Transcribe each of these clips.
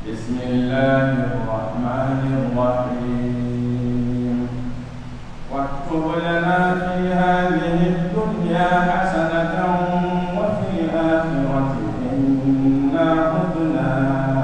بسم الله الرحمن الرحيم واكتب لنا في هذه الدنيا حسنة وفي الآخرة إنا هدنا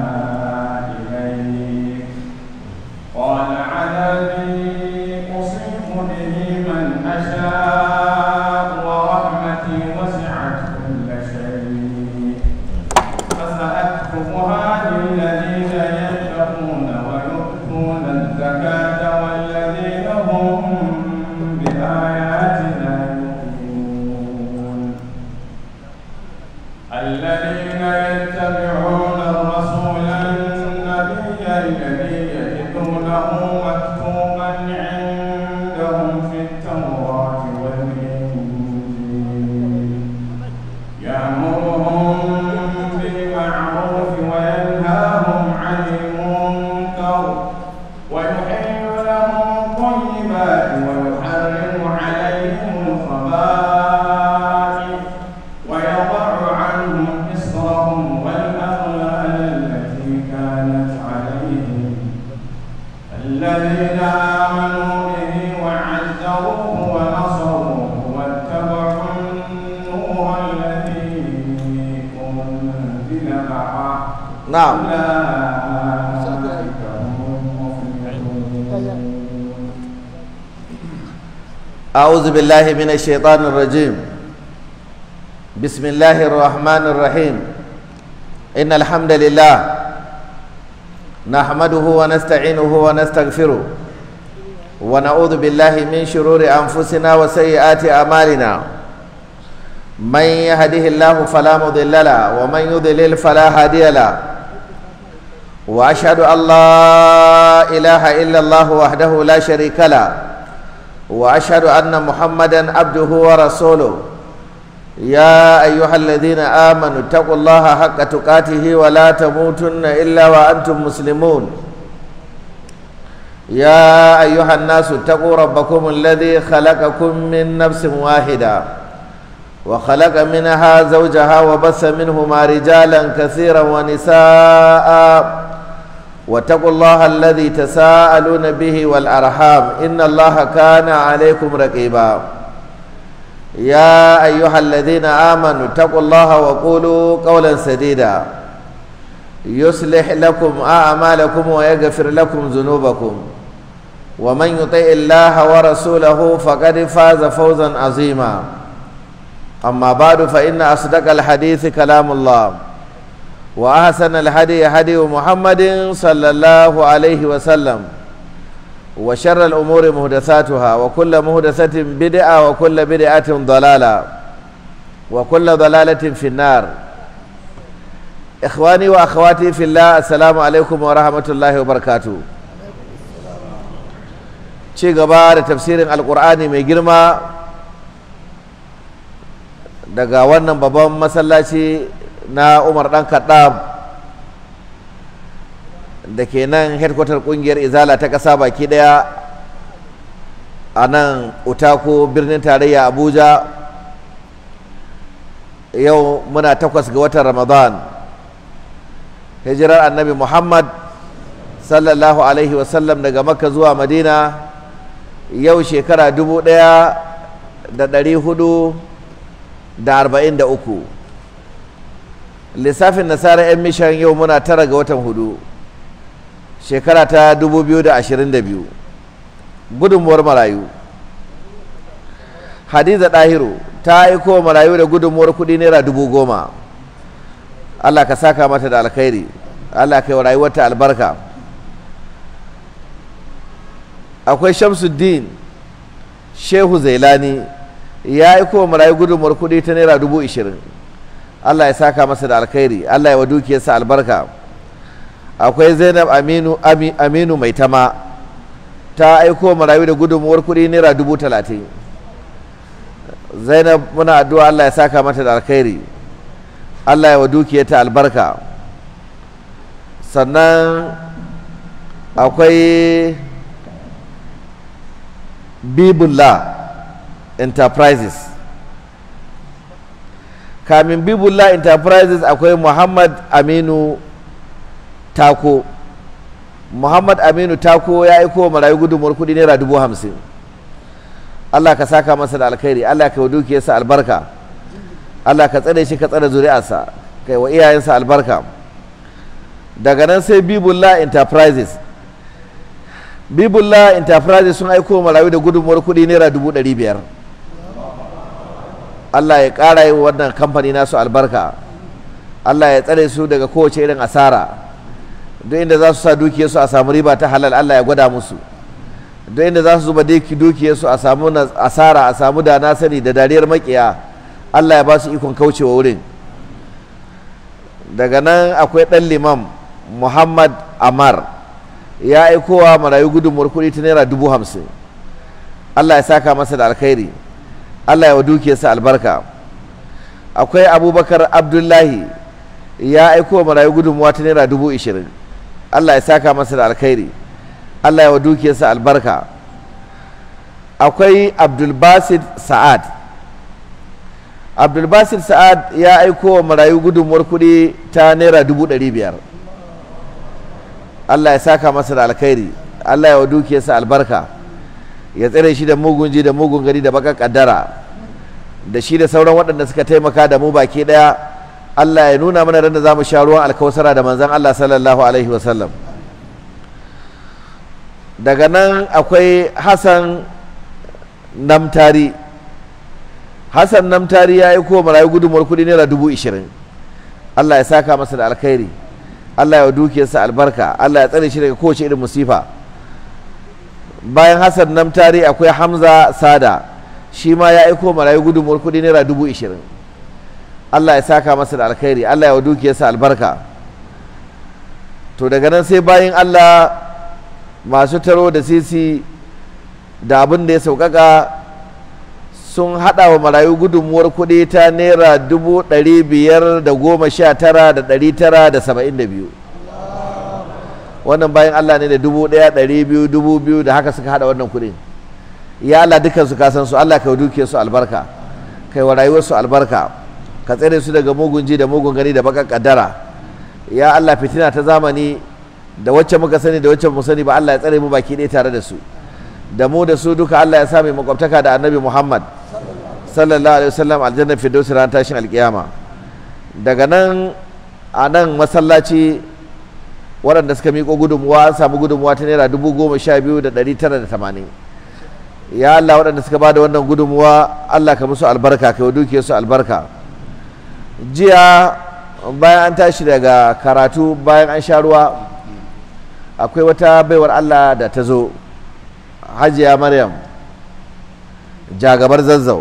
إليك قال عذابي أصيب به من أشاء ورحمتي وسعت كل شيء فسأكتبها للذين يتقون ويؤتون الزكاة والذين هم بآياتنا يؤمنون الذين يتبعون الرسول النبي الذي يجدونه مكتوبا عندهم في التوراة والإنجيل يأمرهم بالمعروف وينهاهم عن المنكر ويحل لهم الطيبات ويحرم عليهم الخبائث ويضع عنهم إصرهم والأغلال التي كانت عليهم الذين آمنوا به وعزروه ونصروه واتبعوا النور الذي أنزل معه نعم أولئك هم المفلحون أعوذ بالله من الشيطان الرجيم بسم الله الرحمن الرحيم إن الحمد لله نحمده ونستعينه ونستغفره ونعوذ بالله من شرور أنفسنا وسيئات أعمالنا من يهده الله فلا مضل له ومن يضلل فلا هادي له وأشهد أن لا إله إلا الله وحده لا شريك له واشهد ان محمدا عبده ورسوله يا ايها الذين امنوا اتقوا الله حق تقاته ولا تموتن الا وانتم مسلمون يا ايها الناس اتقوا ربكم الذي خلقكم من نفس واحده وخلق منها زوجها وبث منهما رجالا كثيرا ونساء واتقوا الله الذي تساءلون به والأرحام إن الله كان عليكم رقيبا يا أيها الذين آمنوا اتقوا الله وقولوا قولا سديدا يصلح لكم أعمالكم ويغفر لكم ذنوبكم ومن يطع الله ورسوله فقد فاز فوزا عظيما أما بعد فإن أصدق الحديث كلام الله وأحسن الهدي هدي محمد صلى الله عليه وسلم وشر الأمور محدثاتها وكل محدثة بدعة وكل بدعة ضلالة وكل ضلالة في النار إخواني وأخواتي في الله السلام عليكم ورحمة الله وبركاته ci gaba da tafsirin alkur'ani mai girma daga wannan babban masallaci na umar dan kaddam da ke nan headquarter kungiyar izala ta ƙasa baki ɗaya a nan utako birnin tarayya abuja yau muna takwas ga watan ramadan hijirar annabi muhammad sallallahu alaihi wasallam daga makka zuwa madina yau shekara dubu ɗaya da ɗari hudu da arba'in da uku lissafin nasara 'yan mishan yau muna tara ga watan hudu shekara ta 2022 gudunmuwar marayu hadiza ɗahiru ta aiko marayu da gudunmuwar kuɗi naira dubu goma allah ka saka mata da alkhairi allah ka yi wa rayuwarta albarka akwai shamsuddin shehu zailani ya aiko marayu gudunmuwar kuɗi ta naira dubu ishirin Allah ya saka masa da alkhairi Allah ya wa dukiyarsa albarka akwai Zainab Aminu Aminu mai tama ta aiko marayu da gudunmuwar kuɗi naira dubu talatin Zainab muna addu'a Allah ya saka mata da alkhairi Allah ya wa dukiyarta albarka sannan akwai Bibullah Enterprises kamin bibullah enterprises akwai muhammad aminu tako muhammad aminu tako ya aiko wa marayu gudunmuwar kudi naira dubu hamsin allah ka saka masa da alkhairi allah ka yi dukiyarsa albarka allah ka tsare shi ka tsare zuri'arsa ka yi wa iyayensa albarka daga nan sai bibullah enterprises bibullah enterprises sun aiko wa marayu da gudunmuwar kudi naira dubu ɗari biyar allah ya ƙara yi wa wannan kamfani nasu albarka allah ya tsare su daga kowace irin asara duk inda za su sa dukiyarsu a samu riba ta halal Allah ya gwada musu duk inda za su zuba dukiyarsu a samu asara a samu da na sani da dariyar makiya Allah ya ba su ikon kaucewa wurin daga nan akwai ɗan limam Muhammad Amar ya aikowa marayu gudunmuwar kuɗi ta naira dubu hamsin Allah ya saka masa da alkhairi Allah ya wa dukiyarsa albarka akwai abubakar abdullahi ya aiko marayu gudunmuwa ta naira dubu ishirin Allah ya saka masa da alkhairi Allah ya wa dukiyarsa albarka akwai abdulbasid sa'ad abdulbasid sa'ad ya aiko wa marayu gudunmuwar kuɗi ta naira dubu ɗari biyar Allah ya saka masa da alkhairi Allah ya wa dukiyarsa albarka ya tsare shi da mugun ji da mugun gari da baka kaddara da shi da sauran waɗanda suka taimaka da mu baki ɗaya Allah ya nuna mana ran da za mu sha ruwan alkawasara da manzan Allah sallallahu alaihi wasallam daga nan akwai Hassan Namtari Hassan Namtari ya yi kowa marayu gudunmuwar kudi naira dubu ishirin Allah ya saka masa da alkhairi Allah ya dukiyarsa albarka Allah ya tsare shi daga kowace irin musifa bayan Hassan Namtari akwai Hamza Sada shi ma ya aiko marayu gudunmuwar kudi naira dubu ishirin Allah ya saka masa da alkhairi Allah ya wa dukiyarsa albarka to daga nan sai bayan Allah masu taro da sisi da abin da ya sauƙaƙa sun haɗa wa marayu gudunmuwar kuɗi ta naira dubu ɗari biyar da goma sha tara da ɗari tara da saba'in da biyu wannan bayan Allah ne da dubu ɗaya ɗari biyu dubu biyu da haka suka haɗa wannan kuɗin ya Allah dukansu ka san su Allah ka dukiyarsu albarka kai wa rayuwarsu albarka ka tsere su daga mugun ji da mugun gani da baka kaddara ya Allah fitina ta zamani da wacce muka sani da wacce mu sani ba Allah ya tsare mu baki ɗaya tare da su da mu da su duka Allah ya sa mai makwabtaka da annabi Muhammad sallallahu alaihi wasallam aljanna firdausi ran tashin alkiyama daga nan a nan masallaci waɗanda suka miƙo gudunmuwa an samu gudunmuwa ta naira dubu goma sha biyu da ɗari tara da tamanin ya Allah waɗanda suka ba da wannan gudunmuwa Allah ka musu albarka ka yi duke su albarka jiya bayan an tashi daga karatu bayan an sha ruwa akwai wata baiwar Allah da ta zo hajiya maryam jagabar zazzau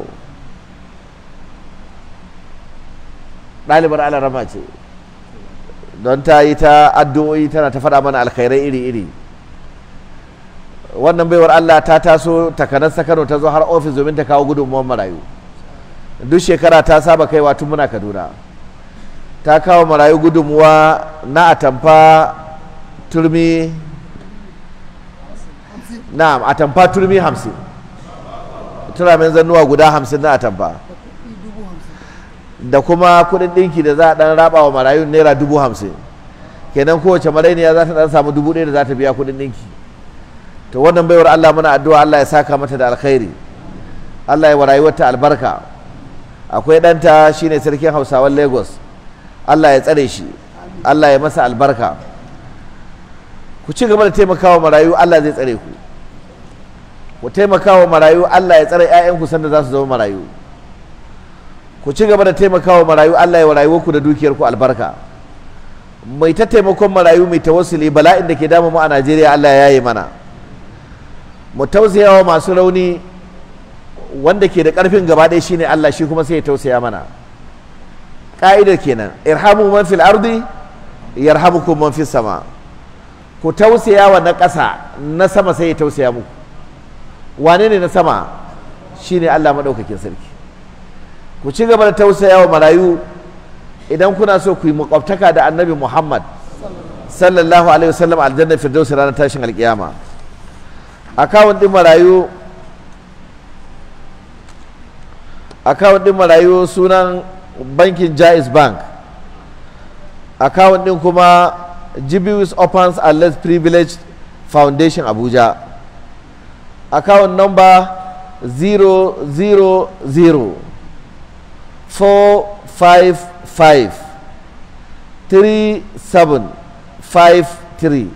ɗalibar alarama ce don ta yi ta addu'o'i tana ta faɗa mana alkhairai iri-iri wannan baiwar Allah ta taso takanar Kano ta zo har ofis domin ta kawo gudunmuwan marayu duk shekara ta saba kaiwa tun muna Kaduna ta kawo marayu gudunmuwa na atamfa turmi na'am atamfa turmi hamsin turamin zannuwa guda hamsin na atamfa da kuma kudin ɗinki da za a ɗan raba wa marayu naira dubu hamsin kenan kowace marainiya za ta ɗan samu dubu ɗaya da za ta biya kudin ɗinki to wannan baiwar Allah muna addu'a Allah ya saka mata da alkhairi Allah ya wa rayuwarta albarka akwai ɗanta shine sarkin hausawan lagos Allah ya tsare shi Allah ya masa albarka ku ci gaba da taimakawa marayu Allah zai tsare ku ku taimakawa marayu Allah ya tsare 'ya'yanku sanda za su zama marayu ku ci gaba da taimakawa marayu Allah ya wa rayuwarku da dukiyarku albarka mai ta taimakon marayu mai tawassuli bala'in da ke damu mu a Najeriya Allah ya yi mana mu tausayawa masu rauni wanda ke da ƙarfin gaba ɗaya shine Allah shi kuma sai ya tausaya mana ƙa'idar kenan irhamu man fil ardi yarhamukum man fis sama ku tausaya wa na ƙasa na sama sai ya tausaya muku wane ne na sama shine Allah maɗaukakin sarki ku ci gaba da tausaya wa marayu idan kuna so ku yi makwabtaka da annabi Muhammad sallallahu alaihi wasallam aljanna firdausi ranar tashin alkiyama akawun ɗin marayu akawun ɗin marayu sunan bankin jais bank akawun ɗin kuma Jibius Opens and Less Privileged Foundation Abuja. Account number 000 455 3753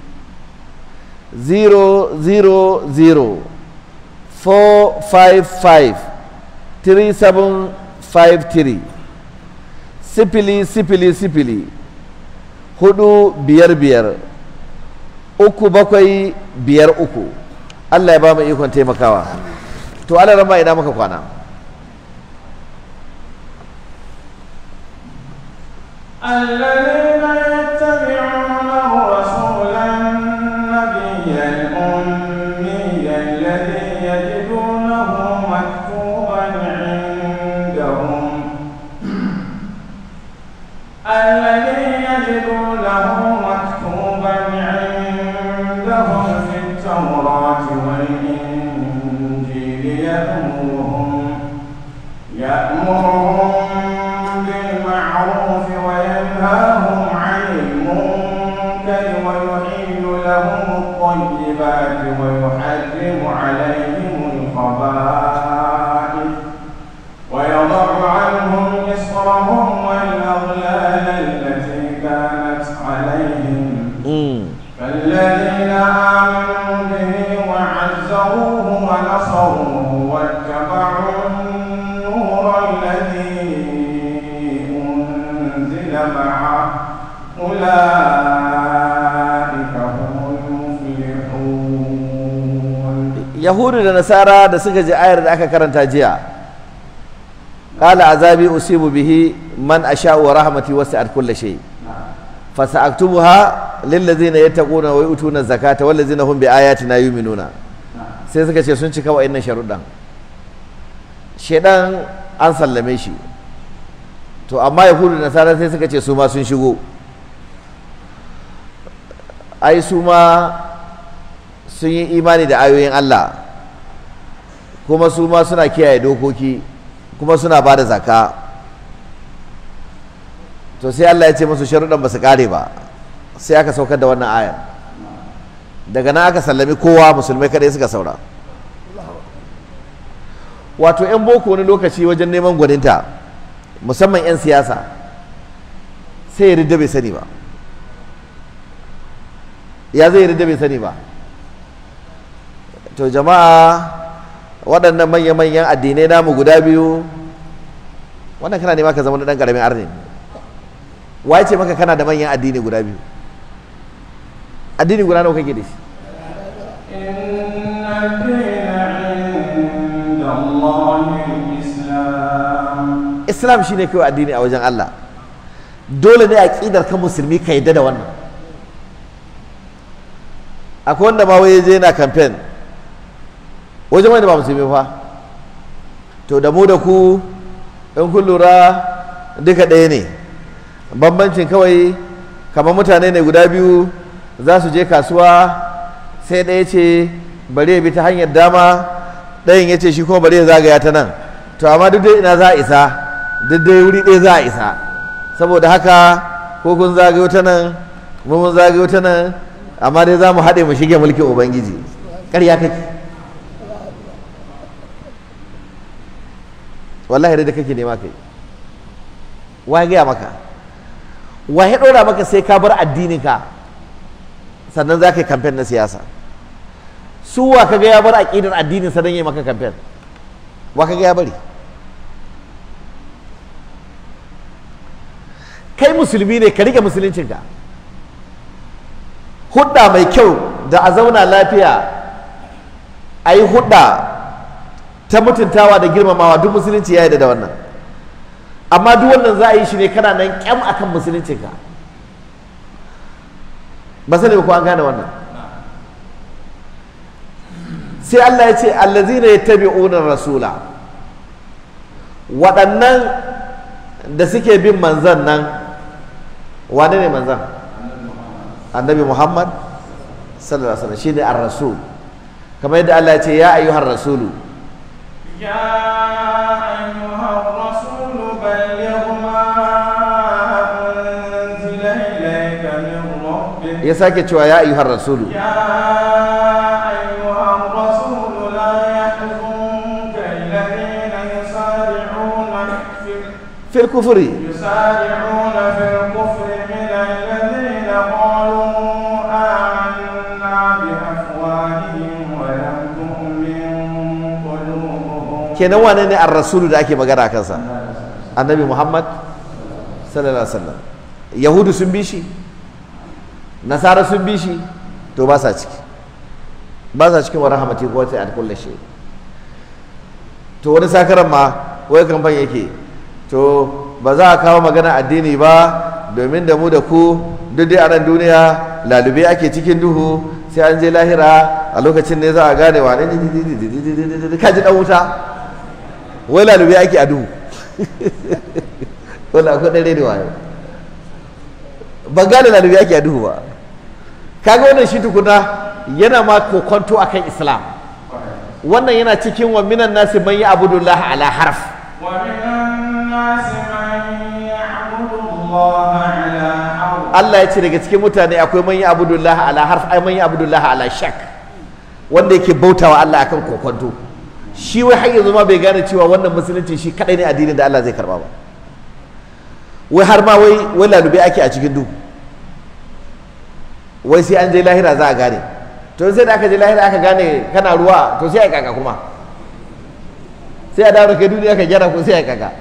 000 455 3753 sifili sifili sifili hudu biyar biyar uku bakwai biyar uku Allah ya ba mu ikon taimakawa to Allah rama ina muka kwana الذين يتبعون الرسول النبي الأمي الذي يجدونه مكتوبا عندهم الذي يجدونه مكتوبا عندهم في التوراة والإنجيل يأمرهم يأمرهم بالمعروف وينهاهم عن المنكر ويحل لهم الطيبات ويحرم عليهم الخبائث ويضع عنهم إصرهم والأغلال التي كانت عليهم فالذين آمنوا به وعزروه ونصروه واتبعوا النور الذي أنزل معه أولئك هم المفلحون yahudu da nasara da suka ji ayar da aka karanta jiya qala azabi usibu bihi man asha'u wa rahmati wasi'at kulli shay fasa'aktubuha lil ladzina yattaquna wa yu'tuna zakata wal ladzina hum bi ayatina yu'minuna sai suka ce sun cika wa'annan sharuɗan shedan an sallame shi to amma yahudu da nasara sai suka ce su ma sun shigo ai su ma sun yi imani da ayoyin Allah kuma su ma suna kiyaye dokoki kuma suna ba da zaka to sai Allah ya ce musu sharuɗan ba su ƙare ba sai aka saukar da wannan ayar daga nan aka sallami kowa musulmai kadai suka saura wato 'yan boko wani lokaci wajen neman gwaninta musamman 'yan siyasa sai ya ridda bai sani ba ya zai ridda bai sani ba to jama'a waɗannan manya-manyan addinai namu guda biyu wannan kana nema ka zama ɗan ƙaramin arni waye ce maka kana da manyan addini guda biyu addini guda nawa kake da shi إن الدين عند الله الإسلام islam shine kawai addini a wajen Allah dole ne aqidar ka musulmi ka yadda da wannan akwai wanda ma waye je yana campaign wajen wanda ba musulmi fa to da mu da ku in kun lura duka ɗaya ne bambancin kawai kamar mutane ne guda biyu za su je kasuwa sai ɗaya ce bari ya bi ta hanyar dama ɗayan ya ce shi kuma bari ya zagaya ta nan to amma duk dai ina za a isa duk dai wuri ɗaya za a isa saboda haka ko kun zagayo ta nan mu mun zagayo ta nan amma dai za mu haɗe mu shige mulkin ubangiji ƙarya kake wallahi da kake nema kai wa ya gaya maka wa ya ɗora maka sai ka bar addininka sannan za ka yi kamfen na siyasa su wa ka ga ya bar aƙidar addinin sa don yi maka kamfen wa ka ga ya bari kai musulmi ne ka rike musuluncinka hudda mai kyau da a zauna lafiya a yi hudda ta mutuntawa da girmamawa duk musulunci ya yi da wannan amma duk wannan za a yi shi ne kana nan kyam akan musuluncinka ba sani ba ko an gane wannan sai Allah ya ce allazina yattabi'una rasula waɗannan da suke bin manzan nan wane ne manzan annabi muhammad sallallahu alaihi wasallam shine ar-rasul kamar yadda Allah ya ce ya ayyuhar rasulu يا أيها الرسول بلغ ما أنزل إليك من ربك ya sake cewa ya ayyuhar rasulu يا أيها الرسول لا يحزنك الذين يسارعون في fil kufri يسارعون في الكفر من الذين قالوا آمنا بأفواههم ولم تؤمن قلوبهم kenan wane ne ar rasulu da ake magana a kansa annabi muhammad sallallahu alaihi wasallam yahudu sun bi shi nasara sun bi shi to ba sa ciki ba sa cikin wa rahmati ko wata at kullu shay to wani sakaran ma wai kamfan yake to ba za a kawo magana addini ba domin da mu da ku duk dai a nan duniya lalube ake cikin duhu sai an je lahira a lokacin ne za a gane wa ne ka ji dan wuta wai lalube ake a duhu wala akwai ɗan rediyo yau ban gane lalube ake a duhu ba kaga wannan shi tukuna yana ma kokonto akan islam wannan yana cikin wa minan nasi man ya abudullah ala harf ومن الناس من يعبد الله على حرف Allah ya ce daga cikin mutane akwai man ya abudullah ala harf ai man ya abudullah ala shak wanda yake bautawa Allah akan kokonto shi wai har yanzu ma bai gane cewa wannan musulunci shi kadai ne addinin da Allah zai karba ba wai har ma wai wai lalube ake a cikin duhu wai sai an je lahira za a gane to sai da aka je lahira aka gane kana ruwa to sai a kaka kuma sai a dawo da kai duniya ka gyara ko sai a kaka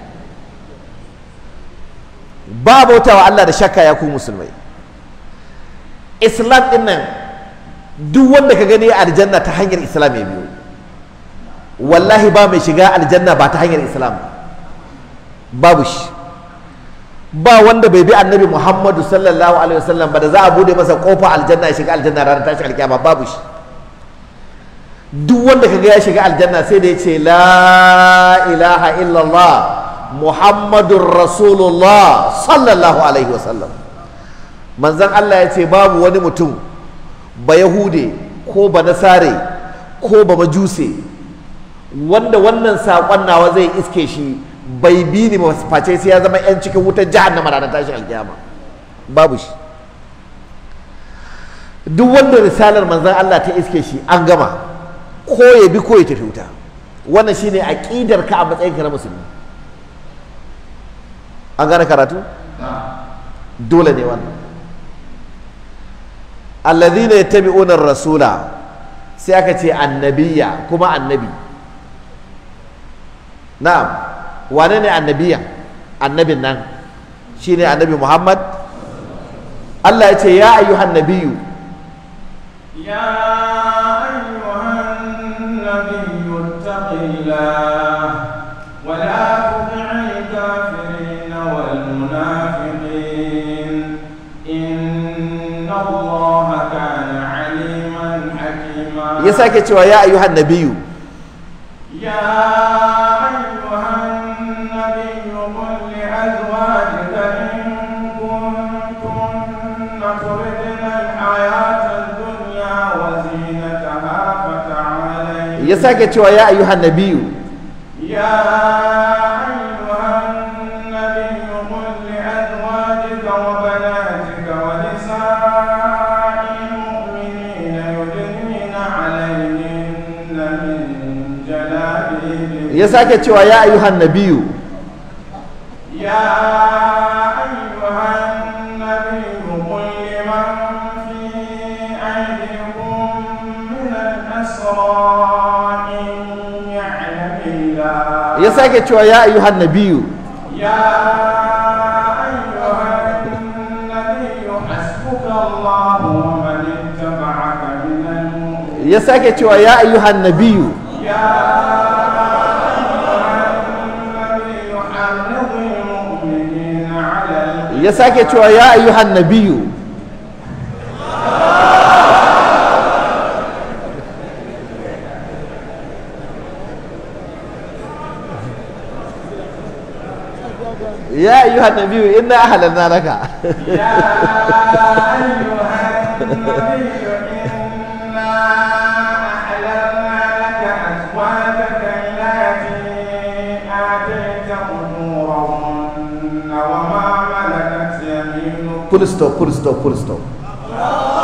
ba bautawa Allah da shakka ya ku musulmai islam din nan duk wanda ka gani a aljanna ta hanyar islam ya biyo wallahi ba mai shiga aljanna ba ta hanyar islam babu shi ba wanda bai bi annabi muhammadu sallallahu alaihi wasallam ba da za a bude masa kofa aljanna ya shiga aljanna ranar tashi alkiyama babu shi duk wanda kaga ya shiga aljanna sai da ya ce la ilaha illallah muhammadun rasulullah sallallahu alaihi wasallam manzan Allah ya ce babu wani mutum ba yahude ko ba nasare ko ba majuse wanda wannan saƙon nawa zai iske shi bai bi ni ba face sai ya zama yan cikin wutar jahannama ranar tashin alkiyama babu shi duk wanda risalar manzan Allah ta iske shi an gama ko ya bi ko ya tafi wuta wannan shine aqidar ka a matsayin ka na musulmi an gane karatu dole ne wannan alladhina yattabi'una ar-rasula sai aka ce annabiya kuma annabi na'am wane ne annabiya annabin nan shine annabi Muhammad Allah ya ce ya ayyuhan nabiyyu يا أيها النبي اتق الله ولا تطع الكافرين والمنافقين إن الله كان عليما حكيما ya sake cewa ya ayyuhan nabiyyu يا أيها النبي قل لأزواجك إن كنتن تردن الحياة الدنيا وزينتها فتعالين ya sake cewa ya ayyuhan nabiyyu يا أيها النبي قل لأزواجك وبناتك ونساء المؤمنين يدنين عليهن من جلابيبهن ya sake cewa ya ayyuhan nabiyyu يا أيها النبي قل لمن في أيديكم من الأسرى إن يعلم الله ya sake cewa ya ayyuhan nabiyyu يا أيها النبي حسبك الله ومن اتبعك من المؤمنين ya sake cewa ya ayyuhan nabiyyu يا أيها النبي حرض المؤمنين على القتال ya sake cewa ya ayyuhan nabiyyu ya ayyuhan nabiyyu inna ahlalna laka يا أيها النبي إنا أحللنا لك أزواجك التي آتيت أجورهن وما ملكت يمينك full stop full stop full stop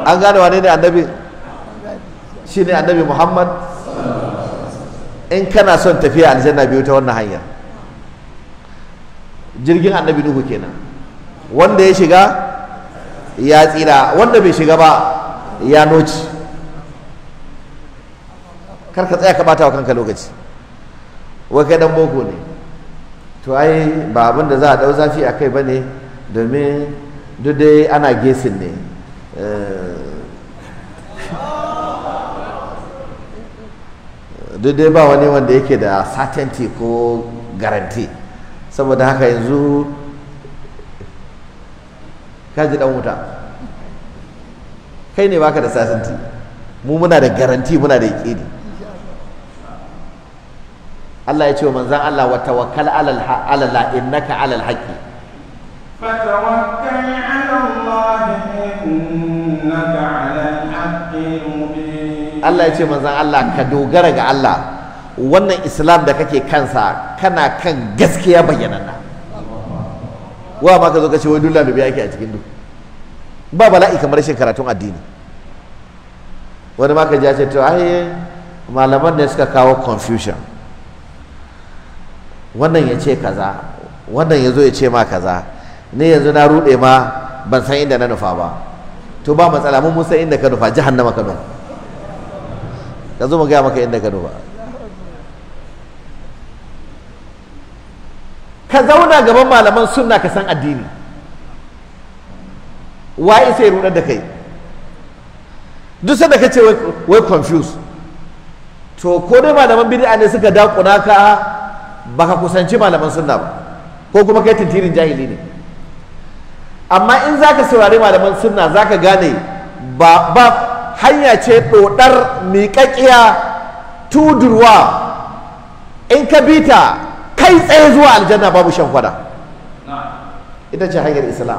an gane wane ne annabi shi ne annabi muhammad in kana son tafiya aljanna biyu ta wannan hanyar jirgin annabi nuhu kenan wanda ya shiga ya tsira wanda bai shiga ba ya noci kar ka tsaya ka bata wa kanka lokaci wai kai dan boko ne to ai ba abin da za a dau zafi a kai ba ne domin duk dai ana gesin ne duk dai ba wani wanda yake da certainty ko garanti saboda haka yanzu kaji dan wuta kai ne baka da certainty mu muna da garanti muna da yaƙini Allah ya ce wa manzan Allah wa tawakkal alal alala innaka alal haqqi فتوكل على الله إنك على الحق المبين Allah ya ce manzan Allah ka dogara ga Allah wannan islam da kake kansa kana kan gaskiya bayyananna wa ma ka zo ka ce wai dole da biya yake a cikin duk ba bala'i kamar rashin karatun addini wani ma ka ji ya ce to ai malaman ne suka kawo confusion wannan ya ce kaza wannan ya zo ya ce ma kaza ne yanzu na rude ma ban san inda na nufa ba to ba matsala mun san inda ka nufa jahannama ka nufa ka zo mu gaya maka inda ka nufa ka zauna gaban malaman sunna ka san addini waye sai rudar da kai duk sanda ka ce wai confuse to ko dai malaman bid'a ne suka dakuna ka baka kusanci malaman sunna ba ko kuma kai tintirin jahili ne amma in zaka saurari malaman sunna zaka gane ba ba hanya ce dodar miƙaƙiya tudurwa in ka bita kai tsaye zuwa aljanna babu shan kwada ita ce hanyar islam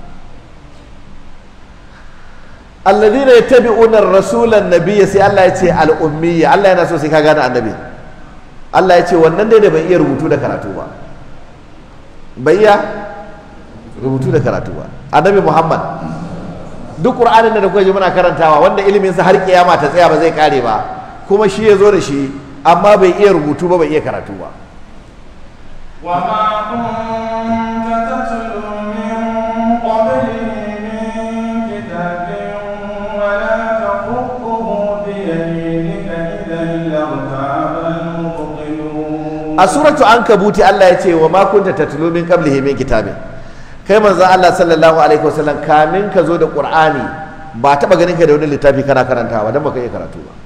alladhina yattabi'una ar-rasula an-nabiyya sai Allah ya ce al-ummiyya Allah yana so sai ka gane annabi Allah ya ce wannan dai da bai iya rubutu da karatu ba bai iya rubutu da karatu ba annabi Muhammad duk Qur'anin da kuka ji muna karantawa wanda ilimin sa har kiyama ta tsaya ba zai kare ba kuma shi ya zo da shi amma bai iya rubutu ba bai iya karatu ba وما كنت تتلو من قبله من كتاب ولا تخطه بيمينك إذا لارتاب المبطلون a suratu ankabuti Allah ya ce wa ma kunta tatlu min qablihi min kitabin kai manzo Allah sallallahu alaihi wasallam kamin ka zo da Qur'ani ba taba ganin ka da wani littafi kana karantawa dan baka iya karatu ba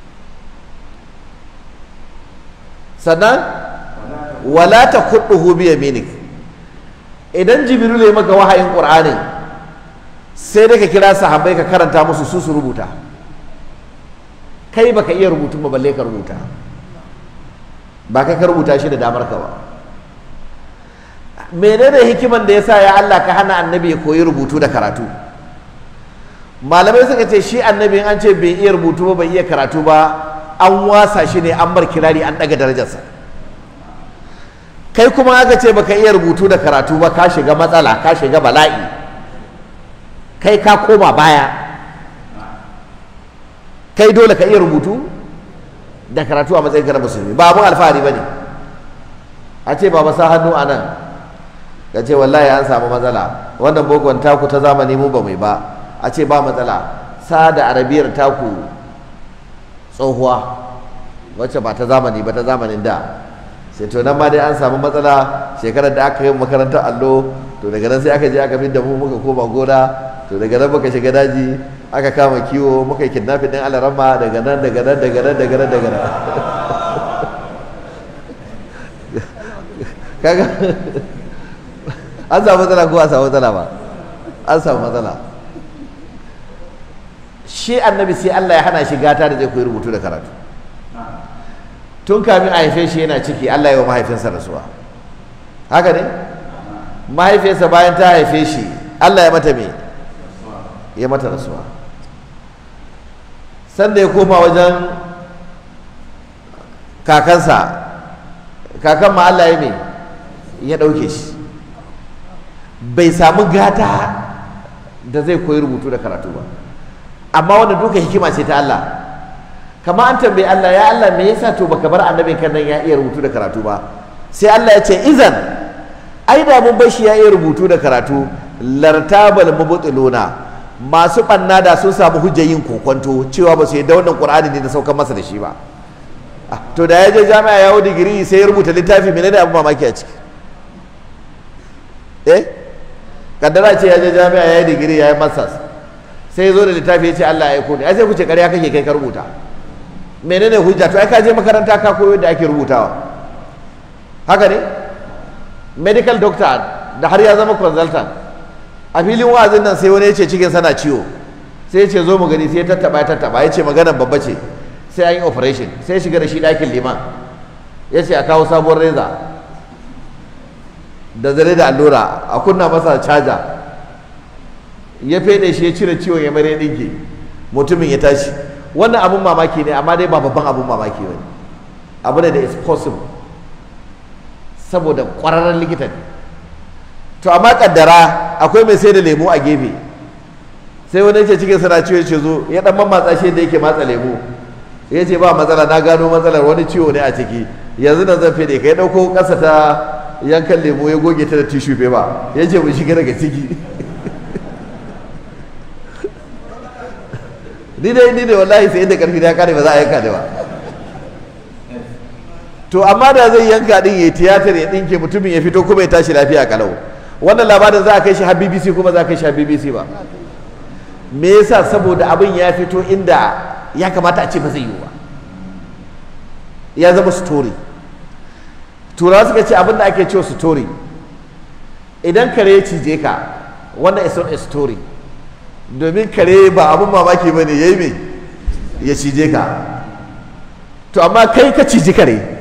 sannan wala taqutuhu bi yaminik idan jibril ya maka wahayin Qur'ani sai dai ka kira sahabbai ka karanta musu su su rubuta kai baka iya rubutun ba balle ka rubuta ba kai ka rubuta shi da damar ka ba menene hikiman da yasa ya Allah ka hana annabi ya koyi rubutu da karatu malamai suka ce shi annabi an ce bai iya rubutu ba bai iya karatu ba an wasa shi ne an bar kirari an daga darajarsa kai kuma aka ce baka iya rubutu da karatu ba ka shiga matsala ka shiga bala'i kai ka koma baya kai dole ka iya rubutu da karatu a matsayin na musulmi ba abun alfahari ba ne a ce ba sa hannu a nan ka ce wallahi an samu matsala wannan bokon taku ta zamani mu ba mai ba a ce ba matsala sa da arabiyar taku tsohuwa wacce ba ta zamani ba ta zamanin da sai to nan ma dai an samu matsala shekarar da aka yi makarantar allo to daga nan sai aka je aka fi da mu muka koma gona to daga nan muka shiga daji aka kama kiwo muka yi kidnapping din alarama daga nan daga nan daga nan daga nan daga nan kaga an samu matsala ko an samu matsala ba an samu matsala shi annabi sai Allah ya hana shi gata da zai koyi rubutu da karatu tun kamin a haife shi yana ciki Allah ya wa mahaifinsa rasuwa haka ne mahaifiyarsa bayan ta haife shi Allah ya mata me ya mata rasuwa sanda ya koma wajen kakansa kakan ma Allah ya me ya ɗauke shi bai samu gata da zai koyi rubutu da karatu ba amma wannan duka hikima ce ta Allah kama an tambayi Allah ya Allah me yasa to baka bar annabin kan nan ya iya rubutu da karatu ba sai Allah ya ce izan ai da mun bar shi ya iya rubutu da karatu lartabal mubtiluna masu banna da sun samu hujjar yin kokonto cewa ba su yi da wannan qur'ani ne da saukar masa da shi ba Ah, to da ya je jami'a ya hau digiri sai ya rubuta littafi menene abin mamaki a ciki eh kaddara ce ya je jami'a ya yi digiri ya yi masters sai ya zo da littafi ya ce Allah ya aiko ni ai sai ku ce ƙarya kake kai ka rubuta menene hujja to ai ka je makaranta ka koyo da ake rubutawa haka ne medical doctor da har ya zama consultant a filin wa'azin nan sai wani ya ce cikin sana ciwo sai ya ce zo mu gani sai ya tattaba ya tattaba ya ce maganar babba ce sai an yi operation sai ya shiga da shi ɗakin liman ya ce a kawo sabuwar reza da zare da allura a kunna masa caja ya fede shi ya cire ciwon ya mare ɗinke mutumin ya tashi wannan abun mamaki ne amma dai ba babban abun mamaki ba ne abu ne da is possible saboda ƙwararren likita ne to amma kaddara akwai mai sai da lemu a gefe sai wani ce cikin sana ciwo ce zo ya dan matsa shi da yake matsa lemu ya ce ba matsala na gano matsalar wani ciwo ne a ciki yanzu nan zan fede ka ya ɗauko ƙasa ta yankan lemu ya goge ta da tishu ba ya ce mu shiga daga ciki ni dai ni ne wallahi sai inda karfi ya kare ba za a yanka da ba to amma da zai yanka din ya tiyatar ya dinke mutumin ya fito kuma ya tashi lafiya kalau wannan labarin za a kai shi har BBC kuma za a kai shi har BBC ba me yasa saboda abin ya fito inda ya kamata a ce ba zai yi ba ya zama story turawa suka ce abin da ake cewa story idan kare ya cije ka wannan is not a story domin kare ba abin mamaki ba ne ya yi mai ya cije ka to amma kai ka ciji kare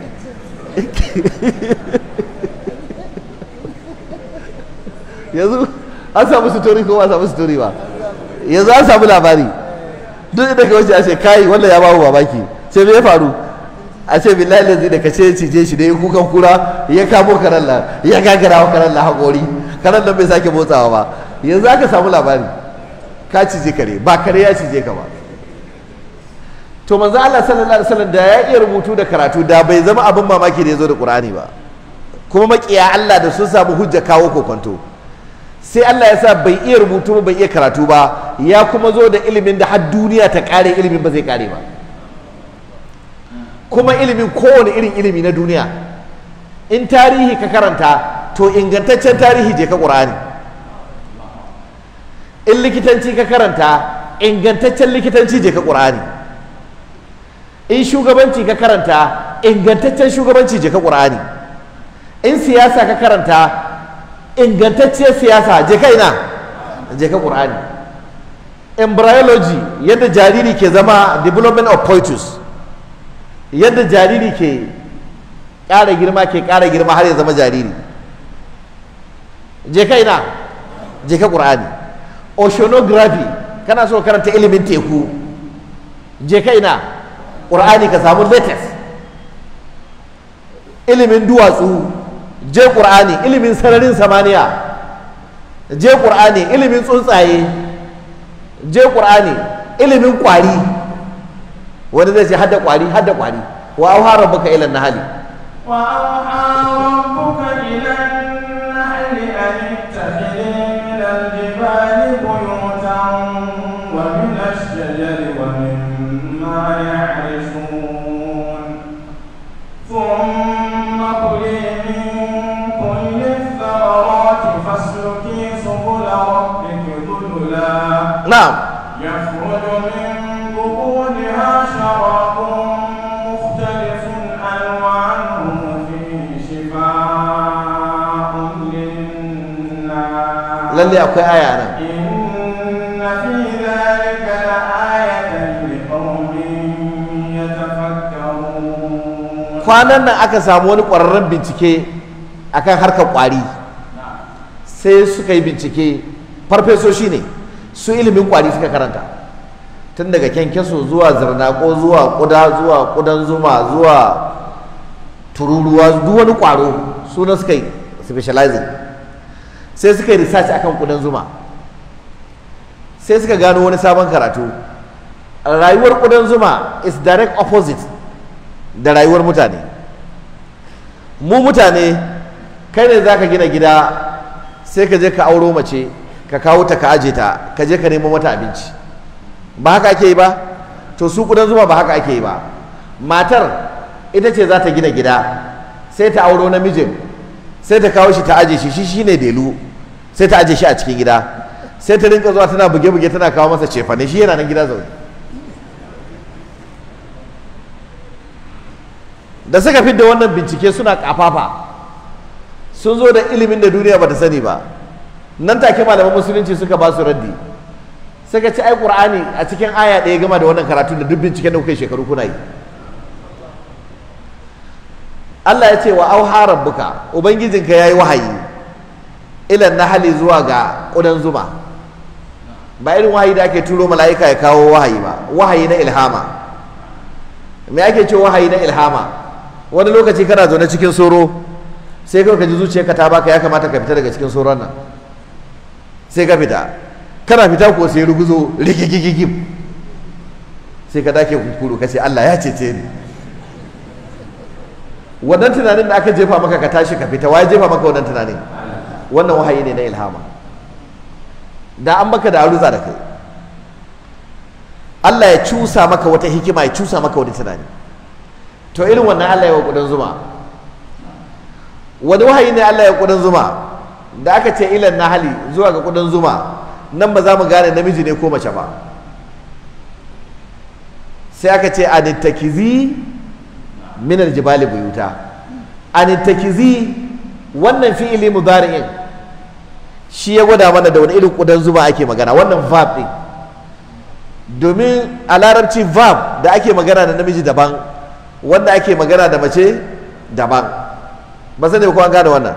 yanzu an samu story ko ba samu story ba yanzu an samu labari duk inda ka wuce a ce kai wanda ya babu mamaki sai me ya faru a ce billahi lazi da kace cije shi da ya kukan kura ya kamo karan nan ya gagara wa karan nan haƙori karan nan bai sake motsawa ba yanzu aka samu labari ka cije kare ba kare ya cije ka ba to manzo Allah sallallahu alaihi wasallam da ya iya rubutu da karatu da bai zama abin mamaki da ya zo da Qur'ani ba kuma makiya Allah da sun samu hujja kawo kokonto sai Allah ya sa bai iya rubutu ba bai iya karatu ba ya kuma zo da ilimin da har duniya ta kare ilimin ba zai kare ba kuma ilimin kowane irin ilimi na duniya in tarihi ka karanta to ingantaccen tarihi je ka ƙur'ani in likitanci ka karanta ingantaccen likitanci je ka ƙur'ani in shugabanci ka karanta ingantaccen shugabanci je ka ƙur'ani in siyasa ka karanta ingantacciyar siyasa je ka ina je ka ƙur'ani embryology yadda jariri ke zama development of poitus yadda jariri ke ƙara girma ke ƙara girma har ya zama jariri je ka ina je ka ƙur'ani oceanography kana so karanta ilimin teku je ka ina ƙur'ani ka samu latest ilimin duwatsu je ƙur'ani ilimin sararin samaniya je ƙur'ani ilimin tsuntsaye je ƙur'ani ilimin ƙwari wani zai ce hadda ƙwari hadda ƙwari wa auha rabbuka ila nahali وأوحى ربك إلى النحل أن اتخذي من الجبال بيوتا ومن الشجر ومما يعرشون ثم كلي من كل الثمرات فاسلكي سبل ربك ذللا na'am يخرج من بطونها شراب مختلف ألوانه فيه شفاء للناس lalle akwai aya nan إن في ذلك لآية لقوم يتفكرون kwanan nan aka samu wani ƙwararren bincike akan harkar ƙwari sai suka yi bincike farfesoshi ne su ilimin ƙwari suka karanta tun daga kyankyaso zuwa zirnako zuwa ƙuda zuwa ƙudan zuma zuwa tururuwa duk wani ƙwaro suna suka yi specializing sai suka yi research akan ƙudan zuma sai suka gano wani sabon karatu rayuwar ƙudan zuma is direct opposite da rayuwar mutane mu mutane kai ne za ka gina gida sai ka je ka auro mace ka kawo ta ka aje ta ka je ka nemo mata abinci ba haka ake yi ba to su ƙudan zuma ba haka ake yi ba matar ita ce za ta gina gida sai ta auro namijin sai ta kawo shi ta aje shi shi shine delu sai ta aje shi a cikin gida sai ta rinka zuwa tana buge-buge tana kawo masa cefane shi yana nan gida zaune da suka fi da wannan bincike suna kafafa sun zo da ilimin da duniya bata sani ba nan take malaman musulunci suka ba su raddi suka ci ai qur'ani a cikin aya ɗaya gama da wannan karatu da duk binciken da kuka yi shekaru kuna yi Allah ya ce wa auha rabbuka ubangijinka yayi wahayi ilan nahali zuwa ga ƙudan zuma ba irin wahayi da ake turo mala'ika ya kawo wahayi ba wahayi na ilhama me ake ce wahayi na ilhama wani lokaci kana zaune cikin soro sai kawai ka ji zuciyarka ta baka ya kamata ka fita daga cikin soron nan sai ka fita kana fita ko sai ruguzo rigigigigim sai ka dake kunkuru ka ce Allah ya cece ni wannan tunanin da aka jefa maka ka tashi ka fita waye jefa maka wannan tunanin wannan wahayi ne na ilhama da an maka da aruza da kai Allah ya cusa maka wata hikima ya cusa maka wani tunani to irin wannan Allah ya wa kudin zuma wani wahayi ne Allah ya kudin zuma da aka ce ilan nahali zuwa ga kudin zuma nan ba za mu gane namiji ne ko mace ba sai aka ce anittakizi min aljibali buyuta anittakizi wannan fi'ili mudari'in shi ya gwada mana da wani irin kudan zuma ake magana wannan verb din domin a larabci verb da ake magana da namiji daban wanda ake magana da mace daban ba sani ko an gane wannan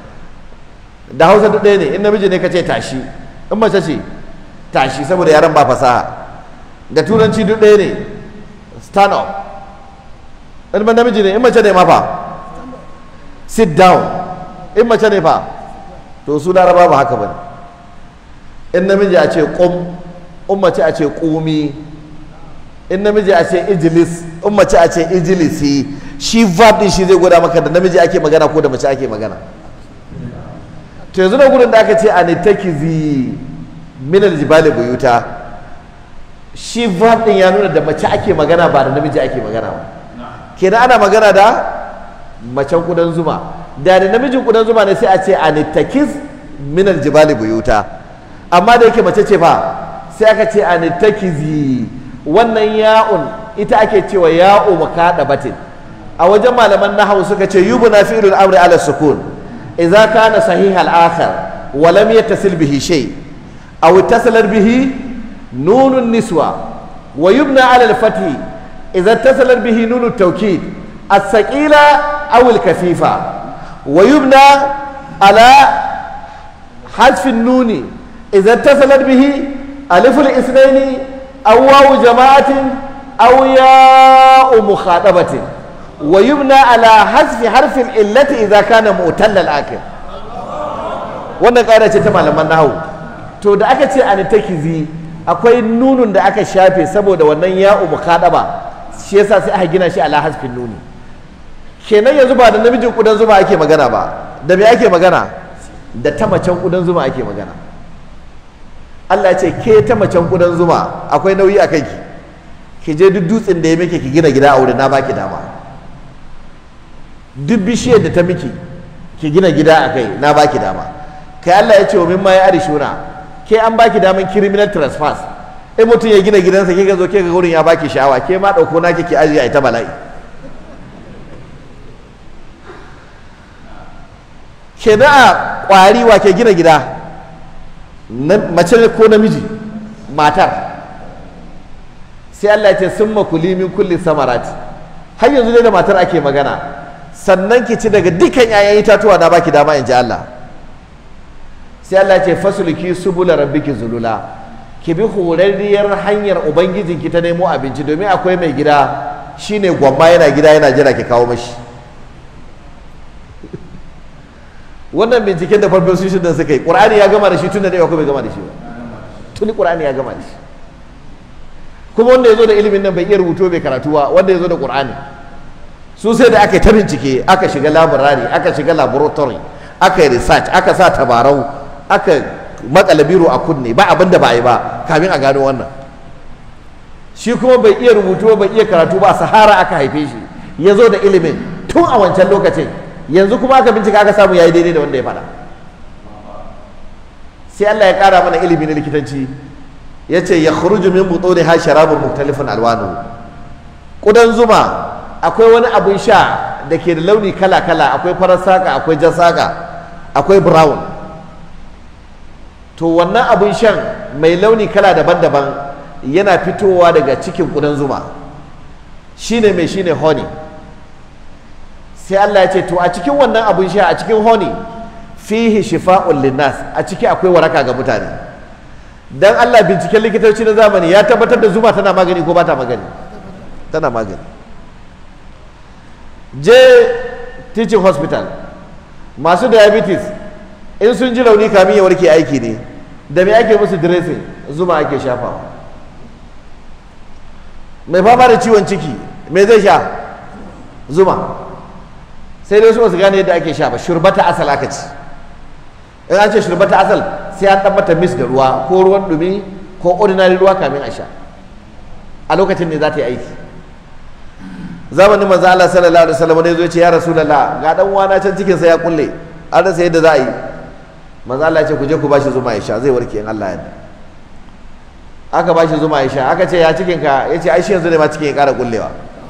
da hausa duk ɗaya ne in namiji ne ka ce tashi in mace ce tashi saboda yaran ba fasaha da turanci duk ɗaya ne stand up in ba namiji ne in mace ne ma fa sit down in mace ne fa to su laraba ba haka ba ne in namiji a ce kum in mace a ce kumi in namiji a ce ijilis in mace a ce ijilisi shi verb din shi zai gwada maka da namiji ake magana ko da mace ake magana to yanzu na gudun da aka ce anitakizi min aljibali buyuta shi verb din ya nuna da mace ake magana ba da namiji ake magana ba kenan ana magana da macen kudan zuma da da namijin kudan zuma ne sai a ce anitakiz min aljibali buyuta amma da yake mace ce fa sai aka ce anitakizi wannan ya'un ita ake cewa ya'u makada batin a wajen malaman nahawu suka ce yubna fi'lul amri ala sukun idza kana sahih al-akhar wa lam yattasil bihi shay aw ittasalat bihi nunun niswa wa yubna ala al-fath idza ittasalat bihi nunu at-tawkid as-saqila aw al-kafifa wa yubna ala حذف النون إذا اتصلت به ألف الاثنين أو واو جماعة أو ياء مخاطبة ويبنى على حذف حرف العلة إذا كان مؤتل الآخر wannan ƙara ce ta malaman nahawu to da aka ce an takizi akwai nunun da aka shafe saboda wannan ya'u mukhadaba shi yasa sai aka gina shi ala hasfin nuni kenan yanzu ba da namijin kudan zuma ake magana ba da me ake magana da ta macen kudan zuma ake magana Allah ya ce ke ta macen kudan zuma akwai nauyi a kanki ki je duk dutsen da ya miki ki gina gida a wurin na baki dama duk bishiyar da ta miki ki gina gida a kai na baki dama kai Allah ya ce wa mimma ya arishuna ke an baki daman criminal trespass in mutum ya gina gidansa ke ga zo ke ga wurin ya baki sha'awa ke ma dauko na kike ajiye a ita bala'i ke na a kwari wa ke gina gida mace ko namiji matar sai Allah ya ce sun makuli min kulli samarati har yanzu dai da matar ake magana sannan ki ci daga dukkan 'ya'yan itatuwa na baki dama in ji Allah sai Allah ya ce fasulki subula rabbiki zulula ki bi horarriyar hanyar ubangijinki ta nemo abinci domin akwai mai gida shine gwamma yana gida yana jira ki kawo mashi wannan binciken da farfesoshin da suka yi ƙur'ani ya gama da shi tun da ɗaya bai gama da shi ba tuni ƙur'ani ya gama da shi kuma wanda ya zo da ilimin nan bai iya rubutu bai karatu ba wanda ya zo da qur'ani su sai da aka yi ta bincike aka shiga labarari aka shiga laboratory aka yi research aka sa tabarau aka makala biro a kunne ba abin da ba a yi ba kamin a gano wannan shi kuma bai iya rubutu ba bai iya karatu ba a sahara aka haife shi ya zo da ilimin tun a wancan lokacin yanzu kuma aka bincika aka samu yayi daidai da wanda ya faɗa sai Allah ya ƙara mana ilimi na likitanci ya ce ya khuruju min butuni ha sharabun muktalifin alwanu ƙudan zuma akwai wani abin sha da ke da launi kala-kala akwai farar saka akwai jan saka akwai brown to wannan abin shan mai launi kala daban-daban yana fitowa daga cikin ƙudan zuma shine mai shine honey sai Allah ya ce to a cikin wannan abin sha a cikin honey fihi shifa'un linnas a ciki akwai waraka ga mutane dan Allah binciken likitoci na zamani ya tabbatar da zuma tana magani ko ba ta magani tana magani je teaching hospital masu diabetes in sun ji rauni kamin ya warke aiki ne da me ake musu dressing zuma ake shafawa mai fama da ciwon ciki me zai sha zuma sai dai su su gane yadda ake sha ba shurbata asal aka ci in an ce shurbata asal sai an dan mata mis da ruwa ko ruwan dumi ko ordinary ruwa kamin a sha a lokacin ne za ta yi aiki zamanin manzo Allah sallallahu alaihi wasallam ne zo ce ya rasulullah ga dan uwana can cikin sa ya kulle an rasa yadda za a yi manzo Allah ya ce ku je ku bashi zuma ya sha zai warke in Allah ya yarda aka bashi zuma ya sha aka ce ya cikin ka yace ai shi yanzu ne ma cikin ya kara kullewa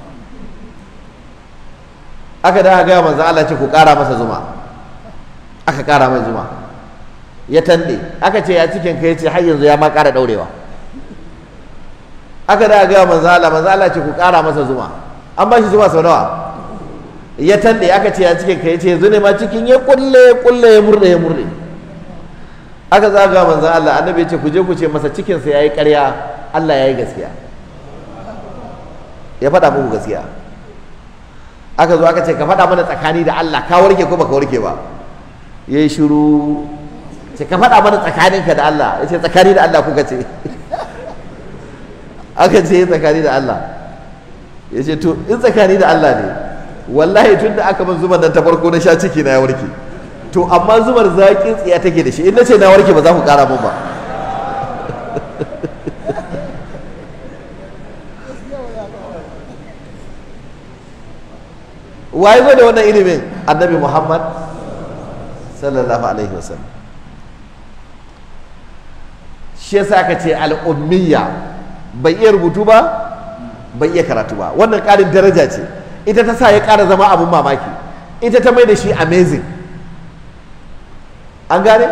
aka da ga manzo Allah ce ku kara masa zuma aka kara mai zuma ya tande aka ce ya cikin ka yace har yanzu ya ma kara daurewa aka da ga manzo Allah manzo Allah ce ku kara masa zuma an ba shi zuma sau nawa ya tande aka ce ya cikin ka yace yanzu ne ma cikin ya kulle kulle ya murde ya murde aka zaga manzo Allah annabi ya ce ku je ku ce masa cikin sa yayi ƙarya Allah yayi gaskiya ya faɗa muku gaskiya aka zo aka ce ka faɗa mana tsakani da Allah ka warke ko baka warke ba yayi shiru ce ka faɗa mana tsakaninka da Allah ya ce tsakani da Allah kuka ce aka ce tsakani da Allah ya ce to in tsakani da Allah ne wallahi tun da aka min zuman nan ta farko na sha ciki na ya warke to amma zumar zaƙin tsiya take da shi in na ce na warke ba za ku ƙara mun ba waye zo da wannan ilimin annabi muhammad sallallahu alaihi wasallam shi yasa aka ce al'ummiya bai iya rubutu ba bai iya karatu ba wannan ƙarin daraja ce ita ta sa ya ƙara zama abin mamaki ita ta mai da shi amazing an gane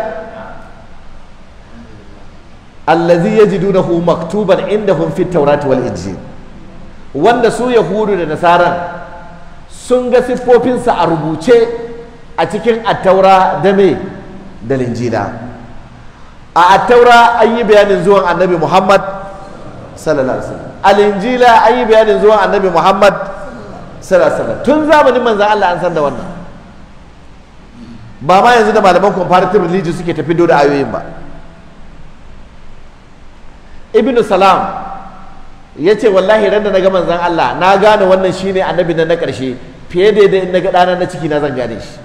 allazi yajidunahu maktuban indahum fit tawrati wal injil wanda su yahudu da nasaran sun ga siffofinsa a rubuce a cikin attaura da me da linjila a attaura an yi bayanin zuwan annabi muhammad sallallahu alaihi wasallam a linjila an yi bayanin zuwan annabi muhammad sallallahu alaihi wasallam tun zamanin manzan allah an san da wannan ba ma yanzu da malaman comparative religion suke tafi da ayoyin ba ibnu salam ya ce wallahi ran da na ga manzan Allah na gane wannan shine annabi na na ƙarshe fiye da yadda in na ga ɗana na ciki na zan gane shi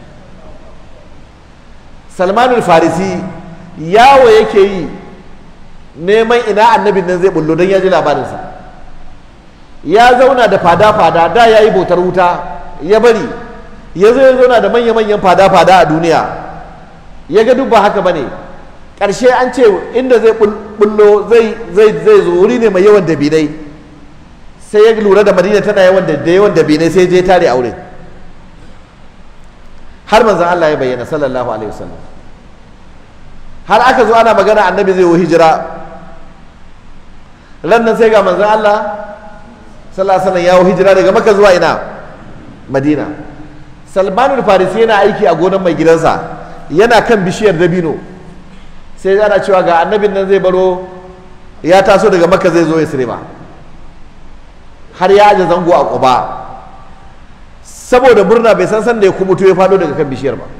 salmanul farisi yawo yake yi neman ina annabin nan zai bullo don ya ji labarinsa ya zauna da fada-fada da ya yi bautar wuta ya bari ya zo ya zauna da manya-manyan fada-fada a duniya ya ga duk ba haka ba ne ƙarshe an ce inda zai bullo zai zai zo wuri ne mai yawan dabinai sai ya lura da madina tana yawan da yawan dabinai sai je tare aure har manzon Allah ya bayyana sallallahu alaihi wasallam har aka zo ana magana annabi zai yi hijira ran nan sai ga manzon Allah sallallahu alaihi wasallam ya yi hijira daga Makka zuwa ina Madina Salmanul Farisi yana aiki a gonar mai gidansa yana kan bishiyar dabino sai ana cewa ga annabin nan zai baro ya taso daga makka zai zo ya sirema har ya aje zango a ƙuba saboda murna bai san sanda ya kubuto ya fado daga kan bishiyar ba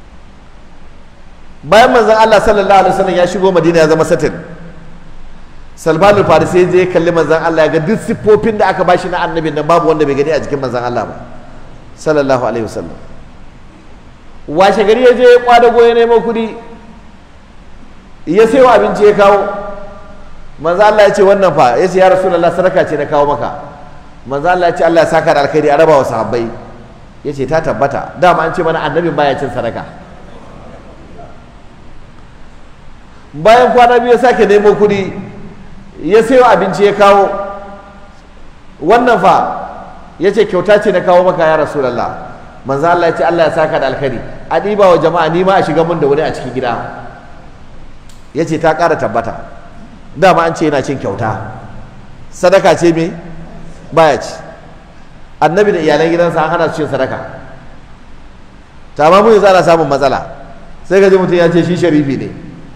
bayan manzon Allah sallallahu alaihi wasallam ya shigo Madina ya zama satin salman al-farisi je kalli manzan Allah ya ga duk siffofin da aka bashi na annabin nan babu wanda bai gani a jikin manzan Allah ba sallallahu alaihi wasallam washe gari ya je ya kwadago ya nemo kuɗi ya sayo abinci ya kawo manzo Allah ya ce wannan fa ya ce ya rasulullah sadaka ce na kawo maka manzo Allah ya ce Allah ya saka da alkhairi a raba wa sahabbai ya ce ta tabbata dama an ce mana annabin baya cin sadaka bayan kwana biyu ya sake nemo kuɗi ya sayo abinci ya kawo wannan fa ya ce kyauta ce na kawo maka ya rasulullah manzo Allah ya ce Allah ya saka da alkhairi a ɗiba wa jama'a ni ma a shiga mun da wani a cikin gida ya ce ta ƙara tabbata dama an ce yana cin kyauta sadaka ce me baya ci annabi da iyalan gidansa an hana su cin sadaka ta ma mun yanzu ana samun matsala sai ka ji mutum ya ce shi sharifi ne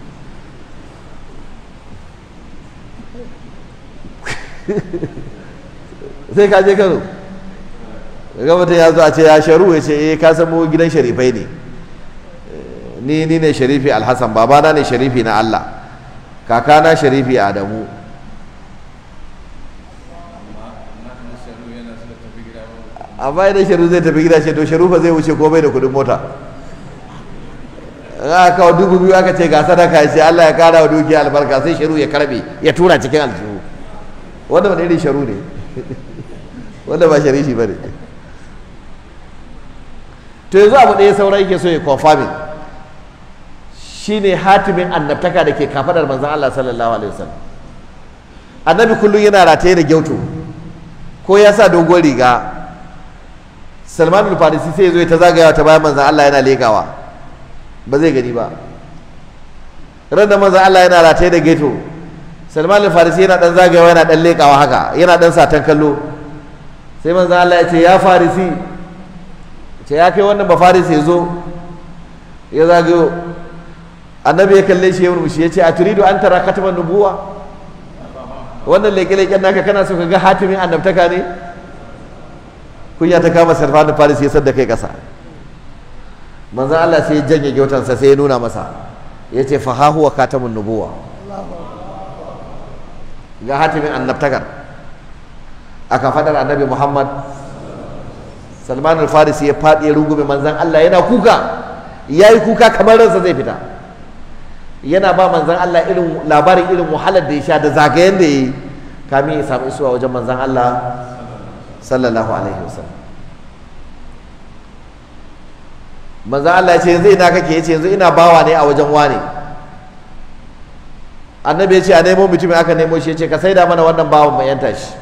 sai ka je kano ga mutum ya zo a ce ya sharu ya ce eh ka san mu gidan sharifai ne ni ni ne sharifi alhassan babana ne sharifi na Allah kakana sharifi adamu amma idan sharu zai tafi gida ce to sharu fa zai wuce ko bai da kudin mota aka kawo dubu biyu aka ce ga sadaka ya ce Allah ya kara wa dukiya albarka sai sharu ya karbe ya tura cikin aljihu wanda ba irin sharu ne wanda ba sharifi ba ne to yanzu abu ɗaya sauran yake so ya confirming shine hatimin annabtaka da ke kafadar manzon Allah sallallahu alaihi wasallam annabi kullum yana rataye da gyauto ko ya sa dogon riga Salman al-Farisi sai ya zo ta zagayawa ta bayan manzon Allah yana legawa ba zai gani ba ran da manzon Allah yana rataye da geto Salman al-Farisi yana dan zagayawa yana dan lekawa haka yana dan satan kallo sai manzon Allah ya ce ya Farisi ce ya kai wannan ba Farisi ya zo ya zagayo annabi ya kalle shi ya murmushi ya ce a turidu an tara kataban nubuwa wannan leke-leken naka kana so ka ga hatimin annabtaka ne kunya ta kama sarfanu faris ya sadda kai kasa manzan Allah sai ya janye gyautansa sai ya nuna masa ya ce fa ha huwa katamun nubuwa ga hatimin annabtakar aka fadar annabi Muhammad Salman al-Farisi ya faɗi ya rungume manzan Allah yana kuka yayi kuka kamar ransa zai fita yana ba manzan Allah irin labarin irin wahalar da ya sha da zagayen da ya yi kamin ya samu isuwa wajen manzan Allah sallallahu alaihi wasallam manzan Allah ya ce yanzu ina kake ya ce yanzu ina bawa ne a wajen wane annabi ya ce a nemo mutumin aka nemo shi ya ce ka saida mana wannan bawan mai yanta shi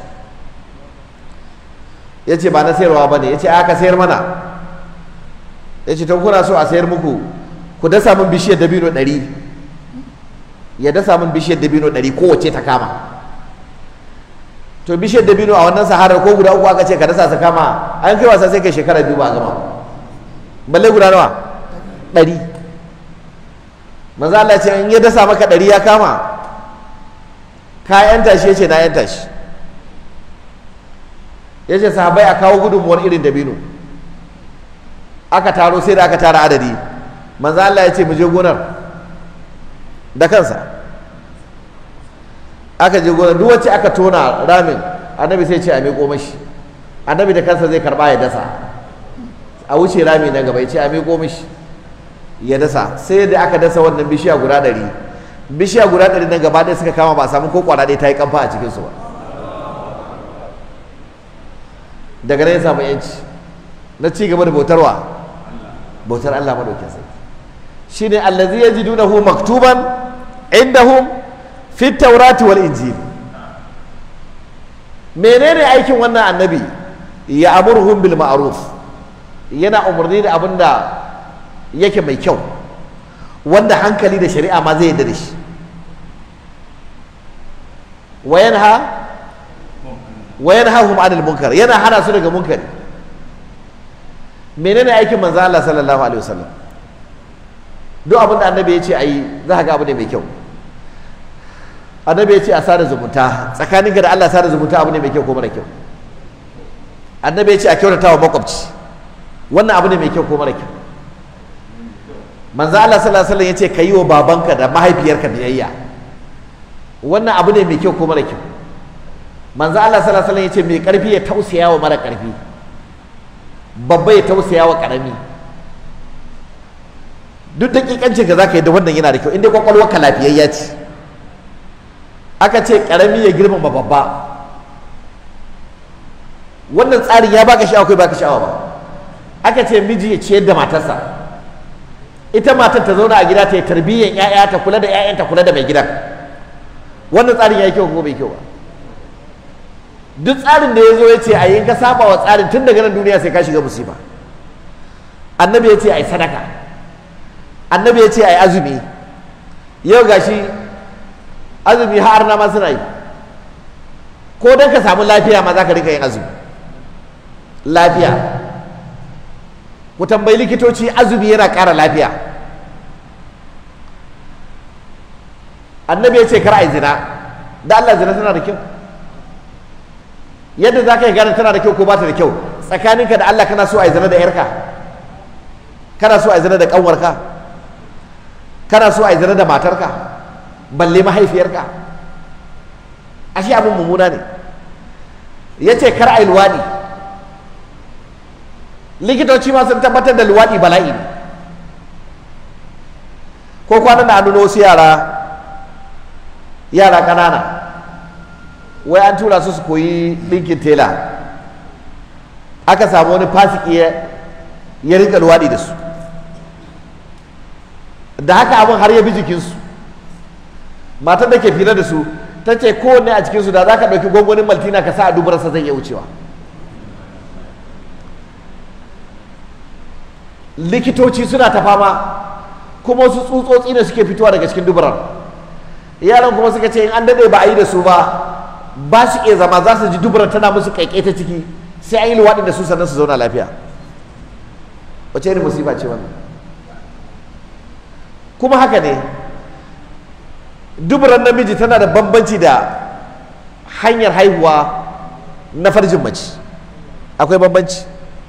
ya ce ba na sayarwa ba ne ya ce aka sayar mana ya ce to kuna so a sayar muku ku dasa min bishiyar dabino ɗari ya dasa min bishiyar dabino ɗari kowace ta kama to bishiyar dabino a wannan saharar ko guda uku aka ce ka dasa su kama an kai wasa sai kai shekara biyu ba a gama balle guda nawa ɗari manzo Allah ce in ya dasa maka ɗari ya kama ka yanta shi yace na yanta shi yace sahabbai a kawo gudunmuwar irin dabino aka taro sai da aka tara adadi manzo Allah ya ce mu je gonar da kansa aka je gonar duk wacce aka tona ramin annabi sai ce a miƙo mashi annabi da kansa zai karba ya dasa a wuce rami na gaba ya ce a miƙo mashi ya dasa sai da aka dasa wannan bishiya guda ɗari bishiya guda ɗari na gaba ɗaya suka kama ba a samu ko kwana ɗaya ta yi kamfa a cikinsu ba daga nan ya samu yanci na ci gaba da bautarwa bautar Allah madaukin sarki shine allazi yajidunahu maktuban indahum fi taurati wal injil menene aikin wannan annabi ya amurhum bil ma'ruf yana umarni da abin da yake mai kyau wanda hankali da shari'a ma zai yarda da shi wa yanha wa yanhahum anil munkar yana hana su daga munkari menene aikin manzo Allah sallallahu alaihi wasallam duk abin da annabi ya ce a yi za ka ga abu ne mai kyau annabi ya ce a sada zumunta tsakaninka da Allah sada zumunta abu ne mai kyau ko mara kyau annabi ya ce a kyautata wa makwabci wannan abu ne mai kyau ko mara kyau manzo Allah sallallahu alaihi wasallam ya ce ka yi wa babanka da mahaifiyarka biyayya wannan abu ne mai kyau ko mara kyau manzo Allah sallallahu alaihi wasallam yace mai karfi ya tausaya wa mara karfi babba ya tausaya wa karami duk dakikancin ka zaka yi da wannan yana da kyau inda kwakwalwar ka lafiyayya ce aka ce karami ya girmama babba wannan tsarin ya baka sha'awa kai baka sha'awa ba aka ce miji ya ciyar da matarsa ita matar ta zauna a gida ta yi tarbiyyar 'ya'ya ta kula da 'ya'yan ta kula da mai gidan wannan tsarin ya yi kyau ko bai kyau ba duk tsarin da ya zo ya ce a yi ka saba wa tsarin tun daga nan duniya sai ka shiga musiba annabi ya ce a yi sadaka annabi ya ce a yi azumi yau gashi azumi har na ma suna yi ko don ka samu lafiya ma za ka rika yin azumi lafiya ku tambayi likitoci azumi yana ƙara lafiya annabi ya ce kar a yi zina da Allah zina tana da kyau yadda za ka yi gane tana da kyau ko ba ta da kyau tsakaninka da Allah kana so a yi zina da yarka kana so a yi zina da ƙanwarka kana so a yi zina da matarka balle mahaifiyarka ashe abin mummuna ne ya ce kar a yi luwaɗi likitoci ma sun tabbatar da luwaɗi bala'i ne ko kwanan da an nuna wasu yara yara ƙanana wai an tura su su koyi ɗinkin tela aka samu wani fasiki ya rika luwaɗi da su da haka abin har ya bi jikinsu matar da ke fira da su ta ce kowanne a cikinsu da za ka ɗauki gwangwanin maltina ka sa a dubarsa zai iya wucewa likitoci suna ta fama kuma wasu tsutsotsi ne suke fitowa daga cikin dubarar yaran kuma suka ce in an daɗe ba a yi da su ba ba su iya zama za su ji dubarar tana musu kaikai ta ciki sai an yi luwaɗi da su sannan su zauna lafiya wace irin musiba ce wannan kuma haka ne duburan namiji tana da bambanci da hanyar haihuwa na farjin mace akwai bambanci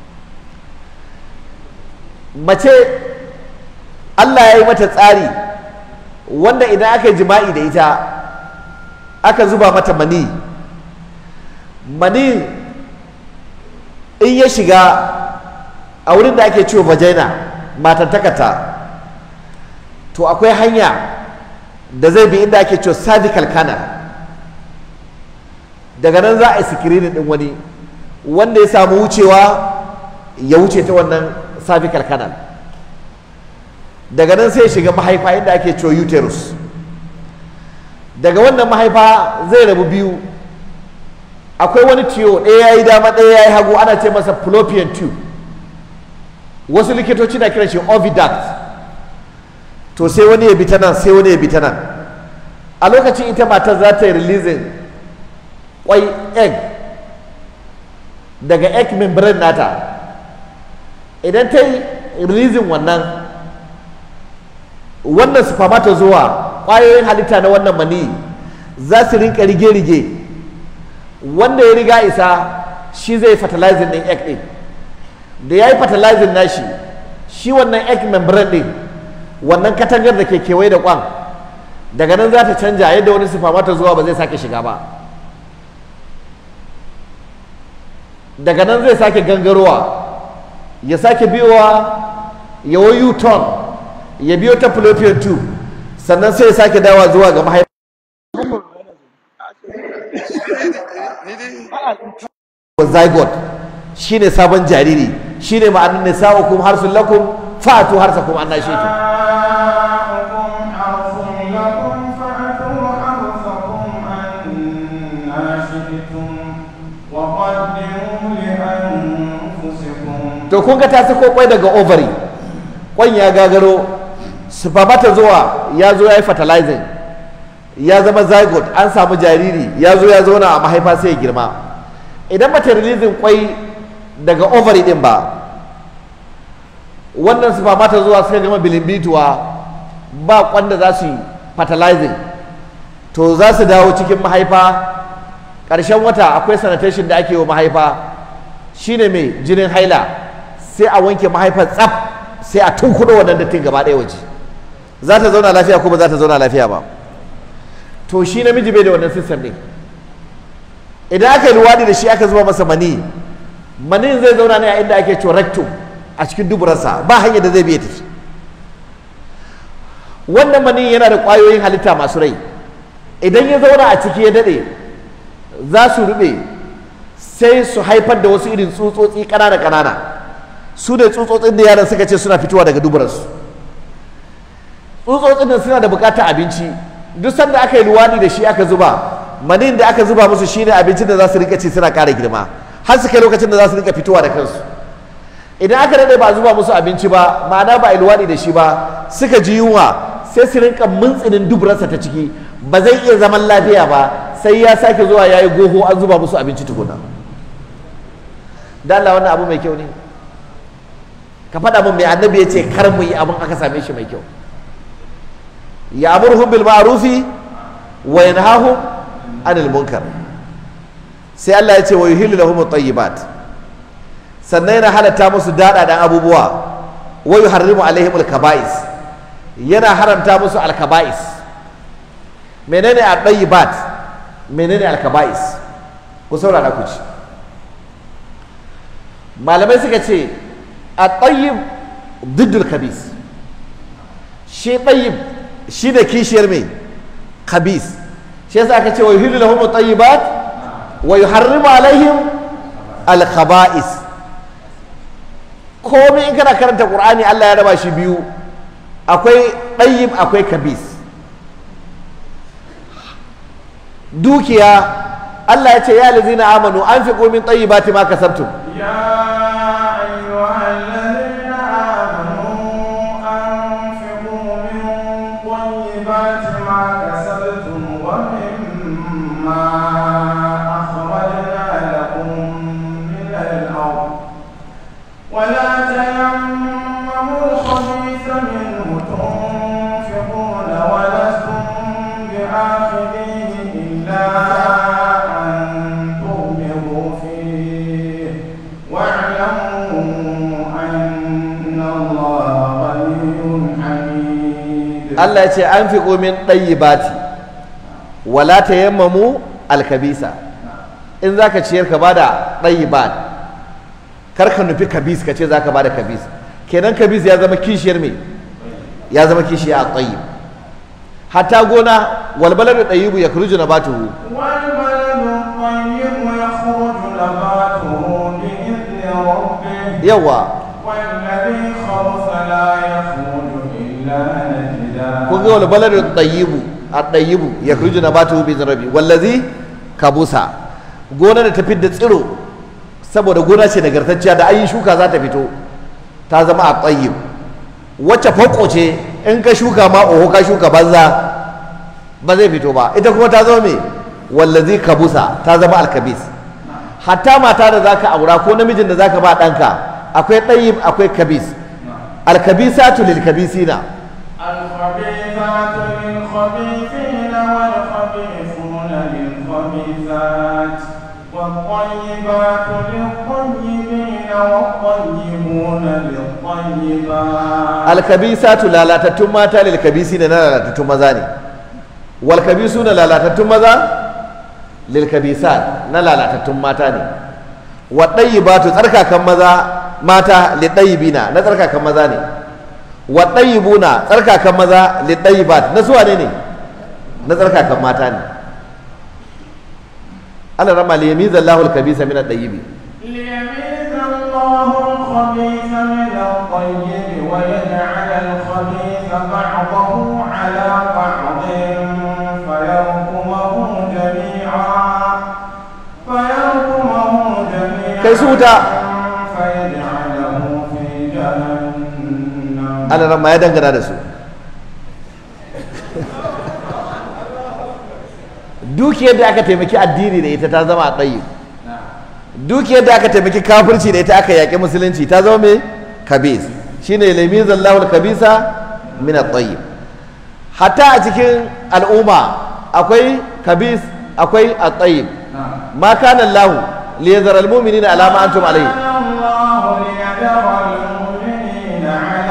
mace Allah ya yi mata tsari wanda idan aka yi jima'i da ita aka zuba mata mani mani in ya shiga a wurin da ake ciwo vagina matantakata to akwai hanya da zai bi inda ake ciwo cervical canal daga nan za a yi sikirinin din wani wanda ya samu wucewa ya wuce ta wannan cervical canal daga nan sai shiga mahaifa inda ake ciwo uterus daga wannan mahaifa zai rabu biyu akwai wani tiyo ɗaya ya yi dama ɗaya ya yi hagu ana ce masa fallopian tube wasu likitoci na kiran shi oviduct to sai wani ya bi ta nan sai wani ya bi ta nan a lokacin ita matar za ta yi releasing kwai egg daga egg membrane nata idan ta yi releasing wannan wannan spermatozoa ƙwayoyin halitta na wannan mani za su rinka rige-rige wanda ya riga isa shi zai fertilizing ɗin egg ɗin da ya yi fertilizing nashi shi wannan egg membrane ɗin wannan katangar da ke kewaye da kwan daga nan za ta canja yadda wani spermatozoa ba zai sake shiga ba daga nan zai sake gangarowa ya sake biyowa ya wayu ton ya biyo ta fallopian tube sannan sai ya sake dawa zuwa ga mahaifa zygote shine sabon jariri shine ma'anin nisa'ukum harsun lakum fa'atu harsakum anna shi'tum to kun ga ta sako kwai daga ovary kwan ya gagaro spermata zuwa ya zo ya yi fertilizing ya zama zygote an samu jariri ya zo ya zauna a mahaifa sai ya girma idan ba ta releasing kwai daga ovary din ba wannan spermata zuwa suka gama bilimbituwa ba kwanda za su yi fertilizing to za su dawo cikin mahaifa ƙarshen wata akwai sanitation da ake wa mahaifa shine mai jinin haila sai a wanke mahaifar tsaf sai a tunkuɗo wannan dattin gaba ɗaya waje za ta zauna lafiya ko ba za ta zauna lafiya ba to shi namiji bai da wannan system ne idan aka yi luwadi da shi aka zuba masa mani manin zai zauna ne a inda ake cewa rectum a cikin duburarsa ba hanyar da zai biya tafi wannan manin yana da ƙwayoyin halitta masu rai idan ya zauna a ciki ya daɗe za su rube sai su haifar da wasu irin tsutsotsi ƙanana ƙanana su ne tsutsotsin da yaran suka ce suna fitowa daga duburarsu tsutsotsin da suna da buƙatar abinci duk sanda aka yi luwaɗi da shi aka zuba manin da aka zuba musu shine abincin da za su rika ci suna ƙara girma har su kai lokacin da za su rika fitowa da kansu idan aka daɗe ba zuba musu abinci ba ma'ana ba a yi luwaɗi da shi ba suka ji yunwa sai su rinka mintsinin duburarsa ta ciki ba zai iya zaman lafiya ba sai ya sake zuwa ya yi goho an zuba musu abinci tukuna da Allah wannan abu mai kyau ne ka faɗa min mai annabi ya ce kar mu yi abin aka same shi mai kyau ya amurhum bil ma'rufi wa yanhahum anil munkar sai Allah ya ce wa yuhillu lahum at-tayyibat sannan yana halatta musu daɗaɗan abubuwa wa yuharrimu alaihim al-kaba'is yana haramta musu al-kaba'is menene at-tayyibat menene al-kaba'is ku saurara ku ci malamai suka ce at-tayyib diddul kabis shi tayyib shi da kishiyar mai kabis shi yasa aka ce wa yuhillu lahum at-tayyibat wa yuharrimu alaihim al-khaba'is komai in kana karanta qur'ani Allah ya raba shi biyu akwai tayyib akwai kabis dukiya Allah ya ce ya lazina amanu anfiqu min tayyibati ma kasabtum يا أيها الذين آمنوا أنفقوا من طيبات ما كسبتم ومما أخرجنا لكم من الأرض ولا تيمموا الخبيث منه تنفقون ولستم بآخذيه إلا أن تغمضوا فيه واعلموا أن الله غني حميد Allah ya ce an fi min ɗayyibati wala ta yammamu alkabisa in za ka ciyar ka bada ɗayyibat kar ka nufi kabis ka ce za ka bada kabis kenan kabis ya zama kishiyar me ya zama kishiya a tsayyib hatta gona walbalar da ɗayyibu ya kuruju na batuhu والبلد الطيب يخرج نباته بإذن ربه yawa والذي خبث لا يخرج إلا نجدا kun ga walbalar da ɗayyibu a ɗayyibu ya kuruju na batuhu bi rabi wallazi kabusa gona da tafi da tsiro saboda gona ce nagartacciya da ayi shuka za ta fito ta zama a tsayyib wacce fako ce in ka shuka ma oho ka shuka banza ba zai fito ba ita kuma ta zama me wallazi kabusa ta zama alkabis hatta mata da zaka aura ko namijin da zaka ba ɗanka akwai ɗayyib akwai kabis alkabisatu lil kabisina الخبيثات للخبيثين والخبيثون للخبيثات والطيبات للطيبين والطيبون للطيبات alkabisatu lalatattun mata lil kabisina na lalatattun maza ne wal kabisuna lalatattun maza lil kabisat na lalatattun mata ne wa ɗayyibatu tsarkakan maza mata li ɗayyibina na tsarkakan maza ne wa ɗayyibuna tsarkakan maza li ɗayyibat na suwa ne ne na tsarkakan mata ne Allah rama li yamiza Allahu al-kabisa min at-tayyibi ليميز الله الخبيث من الطيب ويجعل الخبيث بعضه على بعض فيركمه جميعا فيركمه جميعا Kai su wuta. فيجعله في جهنم Allah rama ya dangana da su dukiyar da aka taimaki addini da ita ta zama a tsayi dukiyar da aka taimaki kafirci da ita aka yaƙi musulunci ta zama mai kabis shine lami zallahu kabisa min at-tayyib hatta a cikin al'umma akwai kabis akwai at-tayyib ma kana Allah li yadhara al-mu'minina ala ma antum alayhi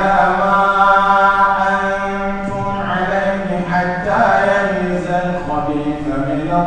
كان الله ليذر المؤمنين على ما أنتم عليه حتى يميز الخبيث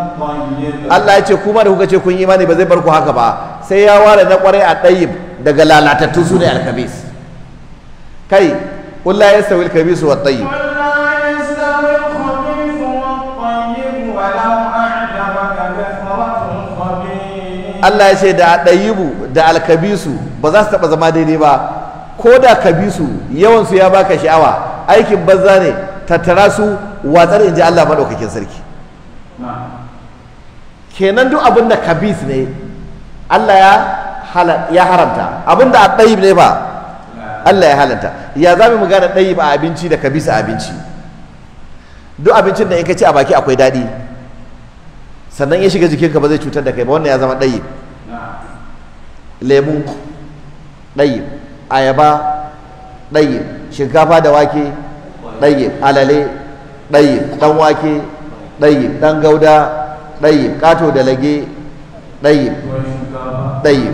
الطيب Allah ya ce kuma da kuka ce kun yi imani ba zai bar ku haka ba sai ya ware na kwarai a ɗayyib daga lalatattu su ne alkabis kai qul la yastawi alkabis wa tayyib قل لا يستوي الخبيث والطيب ولو أعجبك كثرة الخبيث Allah ya ce da ɗayyibu da alkabisu ba za su taɓa zama daidai ba ko da kabisu yawansu ya baka sha'awa aikin banza ne tattara su watsar in ji Allah maɗaukakin sarki نعم kenan duk abin da kabis ne Allah ya hala- ya haramta abin da ɗayyib ne ba Allah ya halanta ya za mu gane ɗayyib a abinci da kabis a abinci duk abincin da in ka ci a baki akwai daɗi sannan ya shiga jikinka ba zai cutar da kai ba wannan ya zama ɗayyib نعم lemu ɗayyib ayaba ɗayyib shinkafa da wake ɗayyib alale ɗayyib ɗan wake ɗayyib ɗan gauda ɗayyib ƙato da lage ɗayyib والشكارة ɗayyib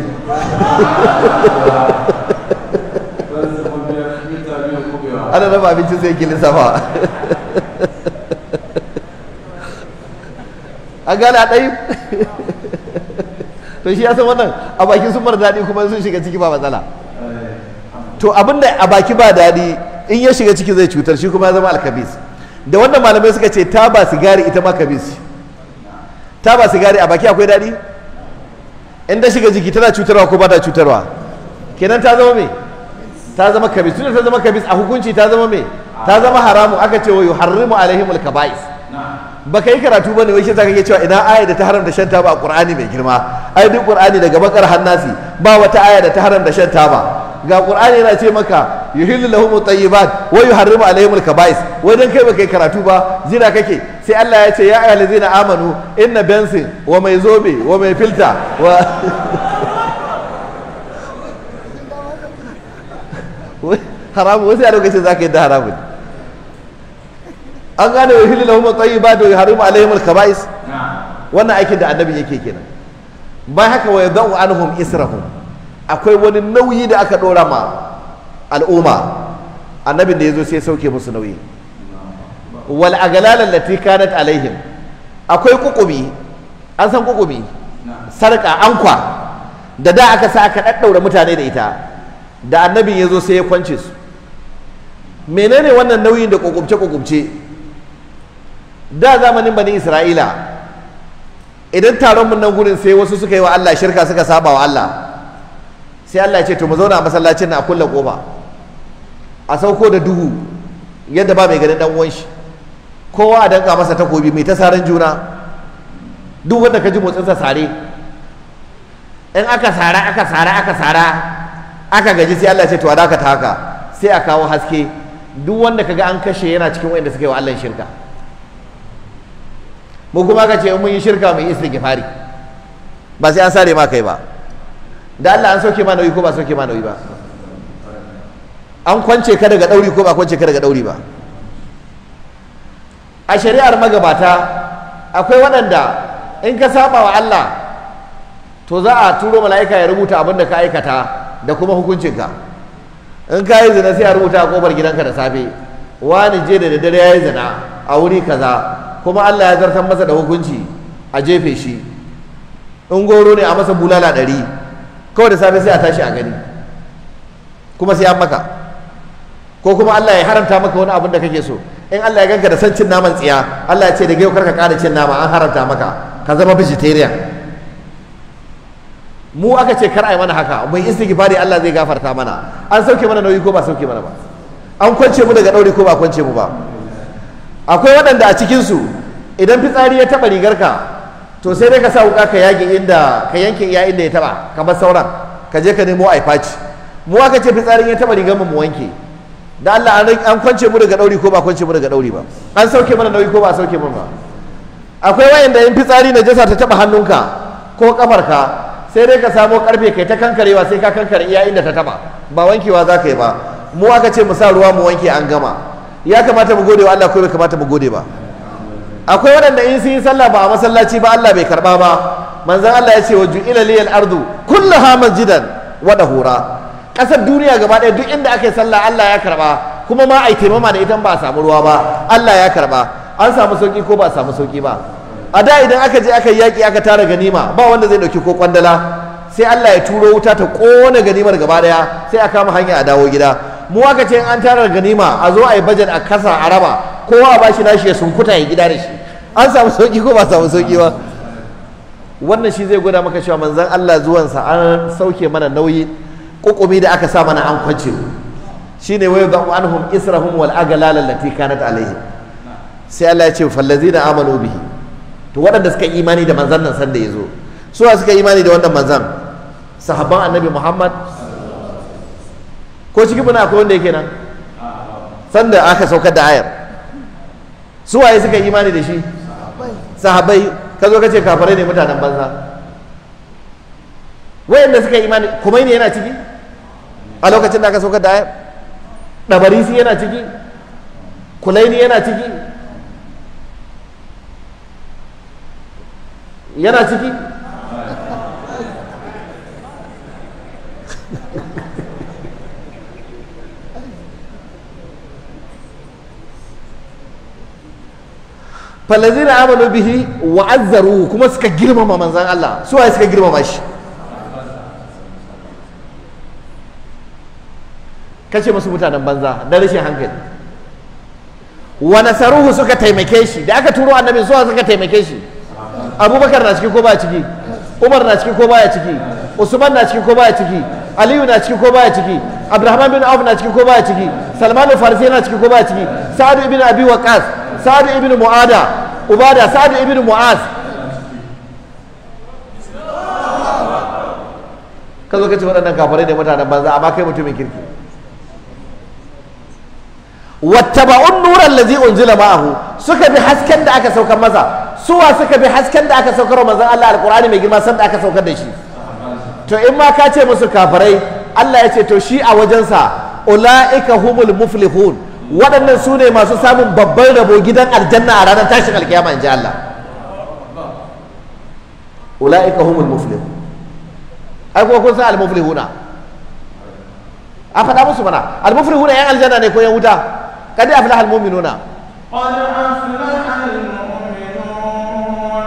بس خبيث بالتابع خبيث ana raba abincin sai ki lissafa an gane a ɗayyib to shi ya san wannan a bakin sun mara daɗi kuma sun shiga ciki ba matsala to abinda a baki ba daɗi in ya shiga ciki zai cutar shi kuma ya zama alkabis da wannan malamai suka ce ta ba sigari ita ma kabis ta ba sigari a baki akwai daɗi in ta shiga jiki tana cutarwa ko ba ta cutarwa kenan ta zama me ta zama kabis tunda ta zama kabis a hukunci ta zama me ta zama haramu aka ce wa yuharrimu alaihimul kaba'is نعم baka yi karatu bane wai shi zaka ke cewa ina aya da ta haramta shan taba a Qur'ani mai girma ai duk Qur'ani daga bakar hannasi ba wata aya da ta haramta shan taba ga Qur'ani yana ce maka yuhillu lahum tayyibat wa yuharrimu alaihim al-kaba'is wai dan kai baka yi karatu ba jira kake sai Allah ya ce ya ayyuhallazina amanu inna bensin wa mai zobe wa mai filta wa Wai haramu wasu a lokacin zaka yi da haramun an gane wa hilil lahum tayyibat wa yuharrimu alaihim al-kaba'is نعم wannan aikin da annabi yake kenan bayan haka wa yadau anhum israhum akwai wani nauyi da aka dora ma al'umma annabin da yazo sai ya sauke musu nauyi wal aghlal allati kanat alaihim akwai kukumi an san kukumi sarka ankwa da da aka sa aka daddaura mutane da ita da annabin yazo sai ya kwance su menene wannan nauyin da kokumce kokumce da zamanin bani isra'ila idan taron mun nan gurin sai wasu suka yi wa Allah shirka suka saba wa Allah sai Allah ya ce to mu zauna a masallacin na a kulle kofa a sauko da duhu yadda ba mai ganin dan uwan shi kowa a danka masa takobi mai ta saran juna duk wanda ka ji motsin sa sare in aka sara aka sara aka sara aka gaji sai Allah ya ce to a dakata haka sai a kawo haske duk wanda kaga an kashe yana cikin wanda suka yi wa Allah shirka mu kuma ka ce in mun yi shirka mu yi istighfari ba sai an sare ma kai ba da Allah an sauke ma nauyi ko ba sauke ma nauyi ba an kwance ka daga dauri ko ba kwance ka daga dauri ba a shari'ar magabata akwai waɗanda in ka saba wa Allah to za a turo mala'ika ya rubuta abin da ka aikata da kuma hukuncinka in ka yi zina sai a rubuta a kofar gidanka da safe wani je da daddare ya yi zina a wuri kaza kuma Allah ya zartar masa da hukunci a jefe shi in goro ne a masa bulala ɗari kawai da safe sai a tashi a gani kuma sai an maka ko kuma Allah ya haramta maka wani abin da kake so in Allah ya ganka da san cin naman tsiya Allah ya ce da yau karka ƙara cin nama an haramta maka ka zama vegetarian mu aka ce kar a yi mana haka mai istighfari Allah zai gafarta mana an sauke mana nauyi ko ba sauke mana ba an kwance mu daga ɗauri ko ba kwance mu ba akwai waɗanda a cikinsu idan fitsari ya taɓa rigarka to sai dai ka sa wuka ka yage inda ka yanke iya inda ya taɓa kamar sauran ka je ka nemo aifaci mu aka ce fitsarin ya taɓa rigar mu mu wanke da Allah an kwance mu daga ɗauri ko ba kwance mu daga ɗauri ba an sauke mana nauyi ko ba sauke mana ba akwai wayanda in fitsari na jasa ta taɓa hannunka ko kafarka sai dai ka samo karfe kai ta kankarewa sai ka kankare iya inda ta taɓa ba wankewa za ka yi ba mu aka ce mu sa ruwa mu wanke an gama ya kamata mu gode wa Allah ko bai kamata mu gode ba akwai waɗanda in sun yi sallah ba a masallaci ba Allah bai karba ba manzon Allah ya ce wa ju'ila liyal ardu kullaha masjidan wa dahura kasar duniya gaba ɗaya duk inda ake sallah Allah ya karba kuma ma ai taimama da ita ba a samu ruwa ba Allah ya karba an samu sauki ko ba a samu sauki ba a da idan aka je aka yi yaƙi aka tara ganima ba wanda zai ɗauki ko kwandala sai Allah ya turo wuta ta ƙona ganimar gaba ɗaya sai a kama hanya a dawo gida mu aka ce in an tara ganima a zo a yi bajet a kasa a raba kowa a bashi nashi ya sunkuta ya gida da shi an samu sauki ko ba samu sauki ba wannan shi zai gwada maka cewa manzon Allah zuwansa an sauke mana nauyi kukumi da aka sa mana an kwance shine wayo ga anhum israhum wal aghlal allati kanat alaihim sai Allah ya ce fallazina amanu bihi to waɗanda suka yi imani da manzon nan sanda yazo su suka yi imani da wannan manzon sahabban annabi Muhammad ko cikin muna akwai wanda yake nan sanda aka saukar da ayar su waye suka yi imani da shi sahabbai ka zo ka ce kafirai ne mutanen banza wayanda suka yi imani kuma ne yana ciki a lokacin da aka saukar da ayar ɗabarisi yana ciki kulaini yana ciki yana ciki falazina amanu bihi wa azzaruhu kuma suka girmama manzan Allah su waye suka girmama shi kace musu mutanen banza da rashin hankali wa nasaruhu suka taimake shi da aka turo annabin suwa suka taimake shi abubakar na ciki ko baya ciki umar na ciki ko baya ciki usman na ciki ko baya ciki aliyu na ciki ko baya ciki abdurrahman bin auf na ciki ko baya ciki salman farisi na ciki ko baya ciki sa'ad ibn abi waqas sa'ad ibn mu'ada ubada sa'ad ibn mu'az ka zo ka ce waɗannan kafarai ne mutanen banza amma kai mutumin kirki wattaba'un nuran lazi unzila ma'ahu suka bi hasken da aka saukar masa suwa suka bi hasken da aka saukar manzon Allah alqur'ani mai girma san da aka saukar da shi to in ma ka ce musu kafirai Allah ya ce to shi a wajensa ula'ika humul muflihun waɗannan su ne masu samun babban rabo gidan aljanna a ranar tashin alkiyama in ji Allah ula'ika humul muflihun ai kuma kun san al-muflihuna a faɗa musu mana al-muflihuna yan aljanna ne ko yan wuta kad aflaha al-mu'minuna قد أفلح المؤمنون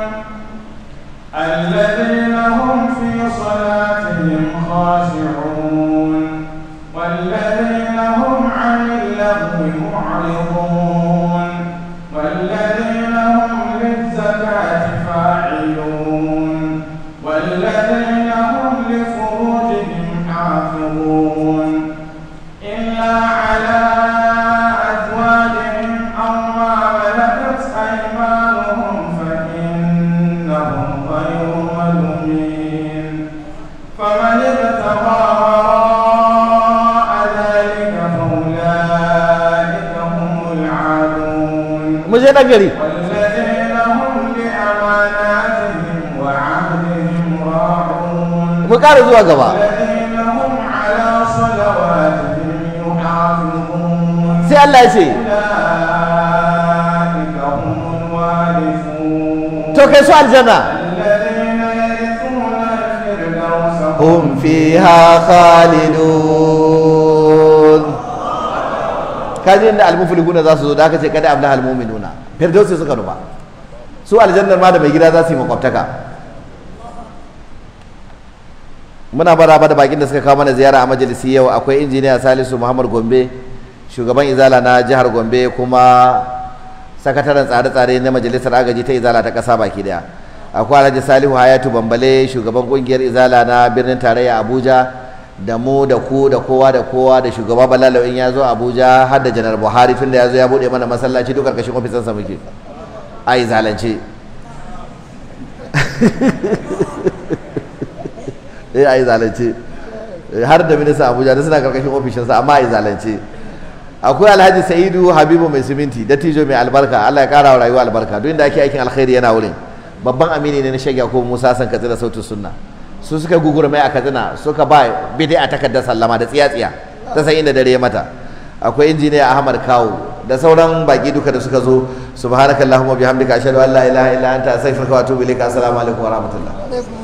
الذين هم في صلاتهم خاشعون والذين هم عن اللغو معرضون والذين هم للزكاة فاعلون والذين هم لفروجهم حافظون إلا على أزواجهم أو ما ملكت أيمانهم فإنهم غير ملومين فمن ابتغى وراء ذلك فأولئك هم العادون mu je dan gari والذين هم لأماناتهم وعهدهم راعون mu ƙara zuwa gaba والذين هم على صلواتهم يحافظون sai Allah ya ce أولئك هم الوارثون to kai su aljanna الذين يرثون الفردوس hum fiha khalidun kaji inda almuflihuna za su zo da aka ce kada aflaha almu'minuna firdausi suka nufa su aljannar ma da mai gida za su yi makwabtaka muna baraba da bakin da suka kawo mana ziyara a majalisi yau akwai injiniya salisu muhammad gombe shugaban izala na jihar gombe kuma sakataren tsare-tsare na majalisar agaji ta izala ta ƙasa baki daya akwai alhaji salihu hayatu bambale shugaban kungiyar izala na birnin tarayya abuja da mu da ku da kowa da kowa da shugaba balalo in ya zo abuja har da janar buhari tun da ya zo ya buɗe mana masallaci duk ƙarƙashin ofisansa muke a izalance eh a izalance har da minista abuja da suna ƙarƙashin ofishinsa amma a izalance akwai alhaji sa'idu habibu mai siminti dattijo mai albarka allah ya kara wa rayuwa albarka duk inda ake aikin alkhairi yana wurin babban amini ne na shagya ko musa san katsina sautin sunna su suka gugura mai a katsina suka ba bidai a takardar sallama da tsiya-tsiya ta san inda dare ya mata akwai injiniya ahmad kawu da sauran baki duka da suka zo subhanakallahumma bihamdika ashhadu an la ilaha illa anta astaghfiruka wa atubu ilaika assalamu alaikum wa rahmatullah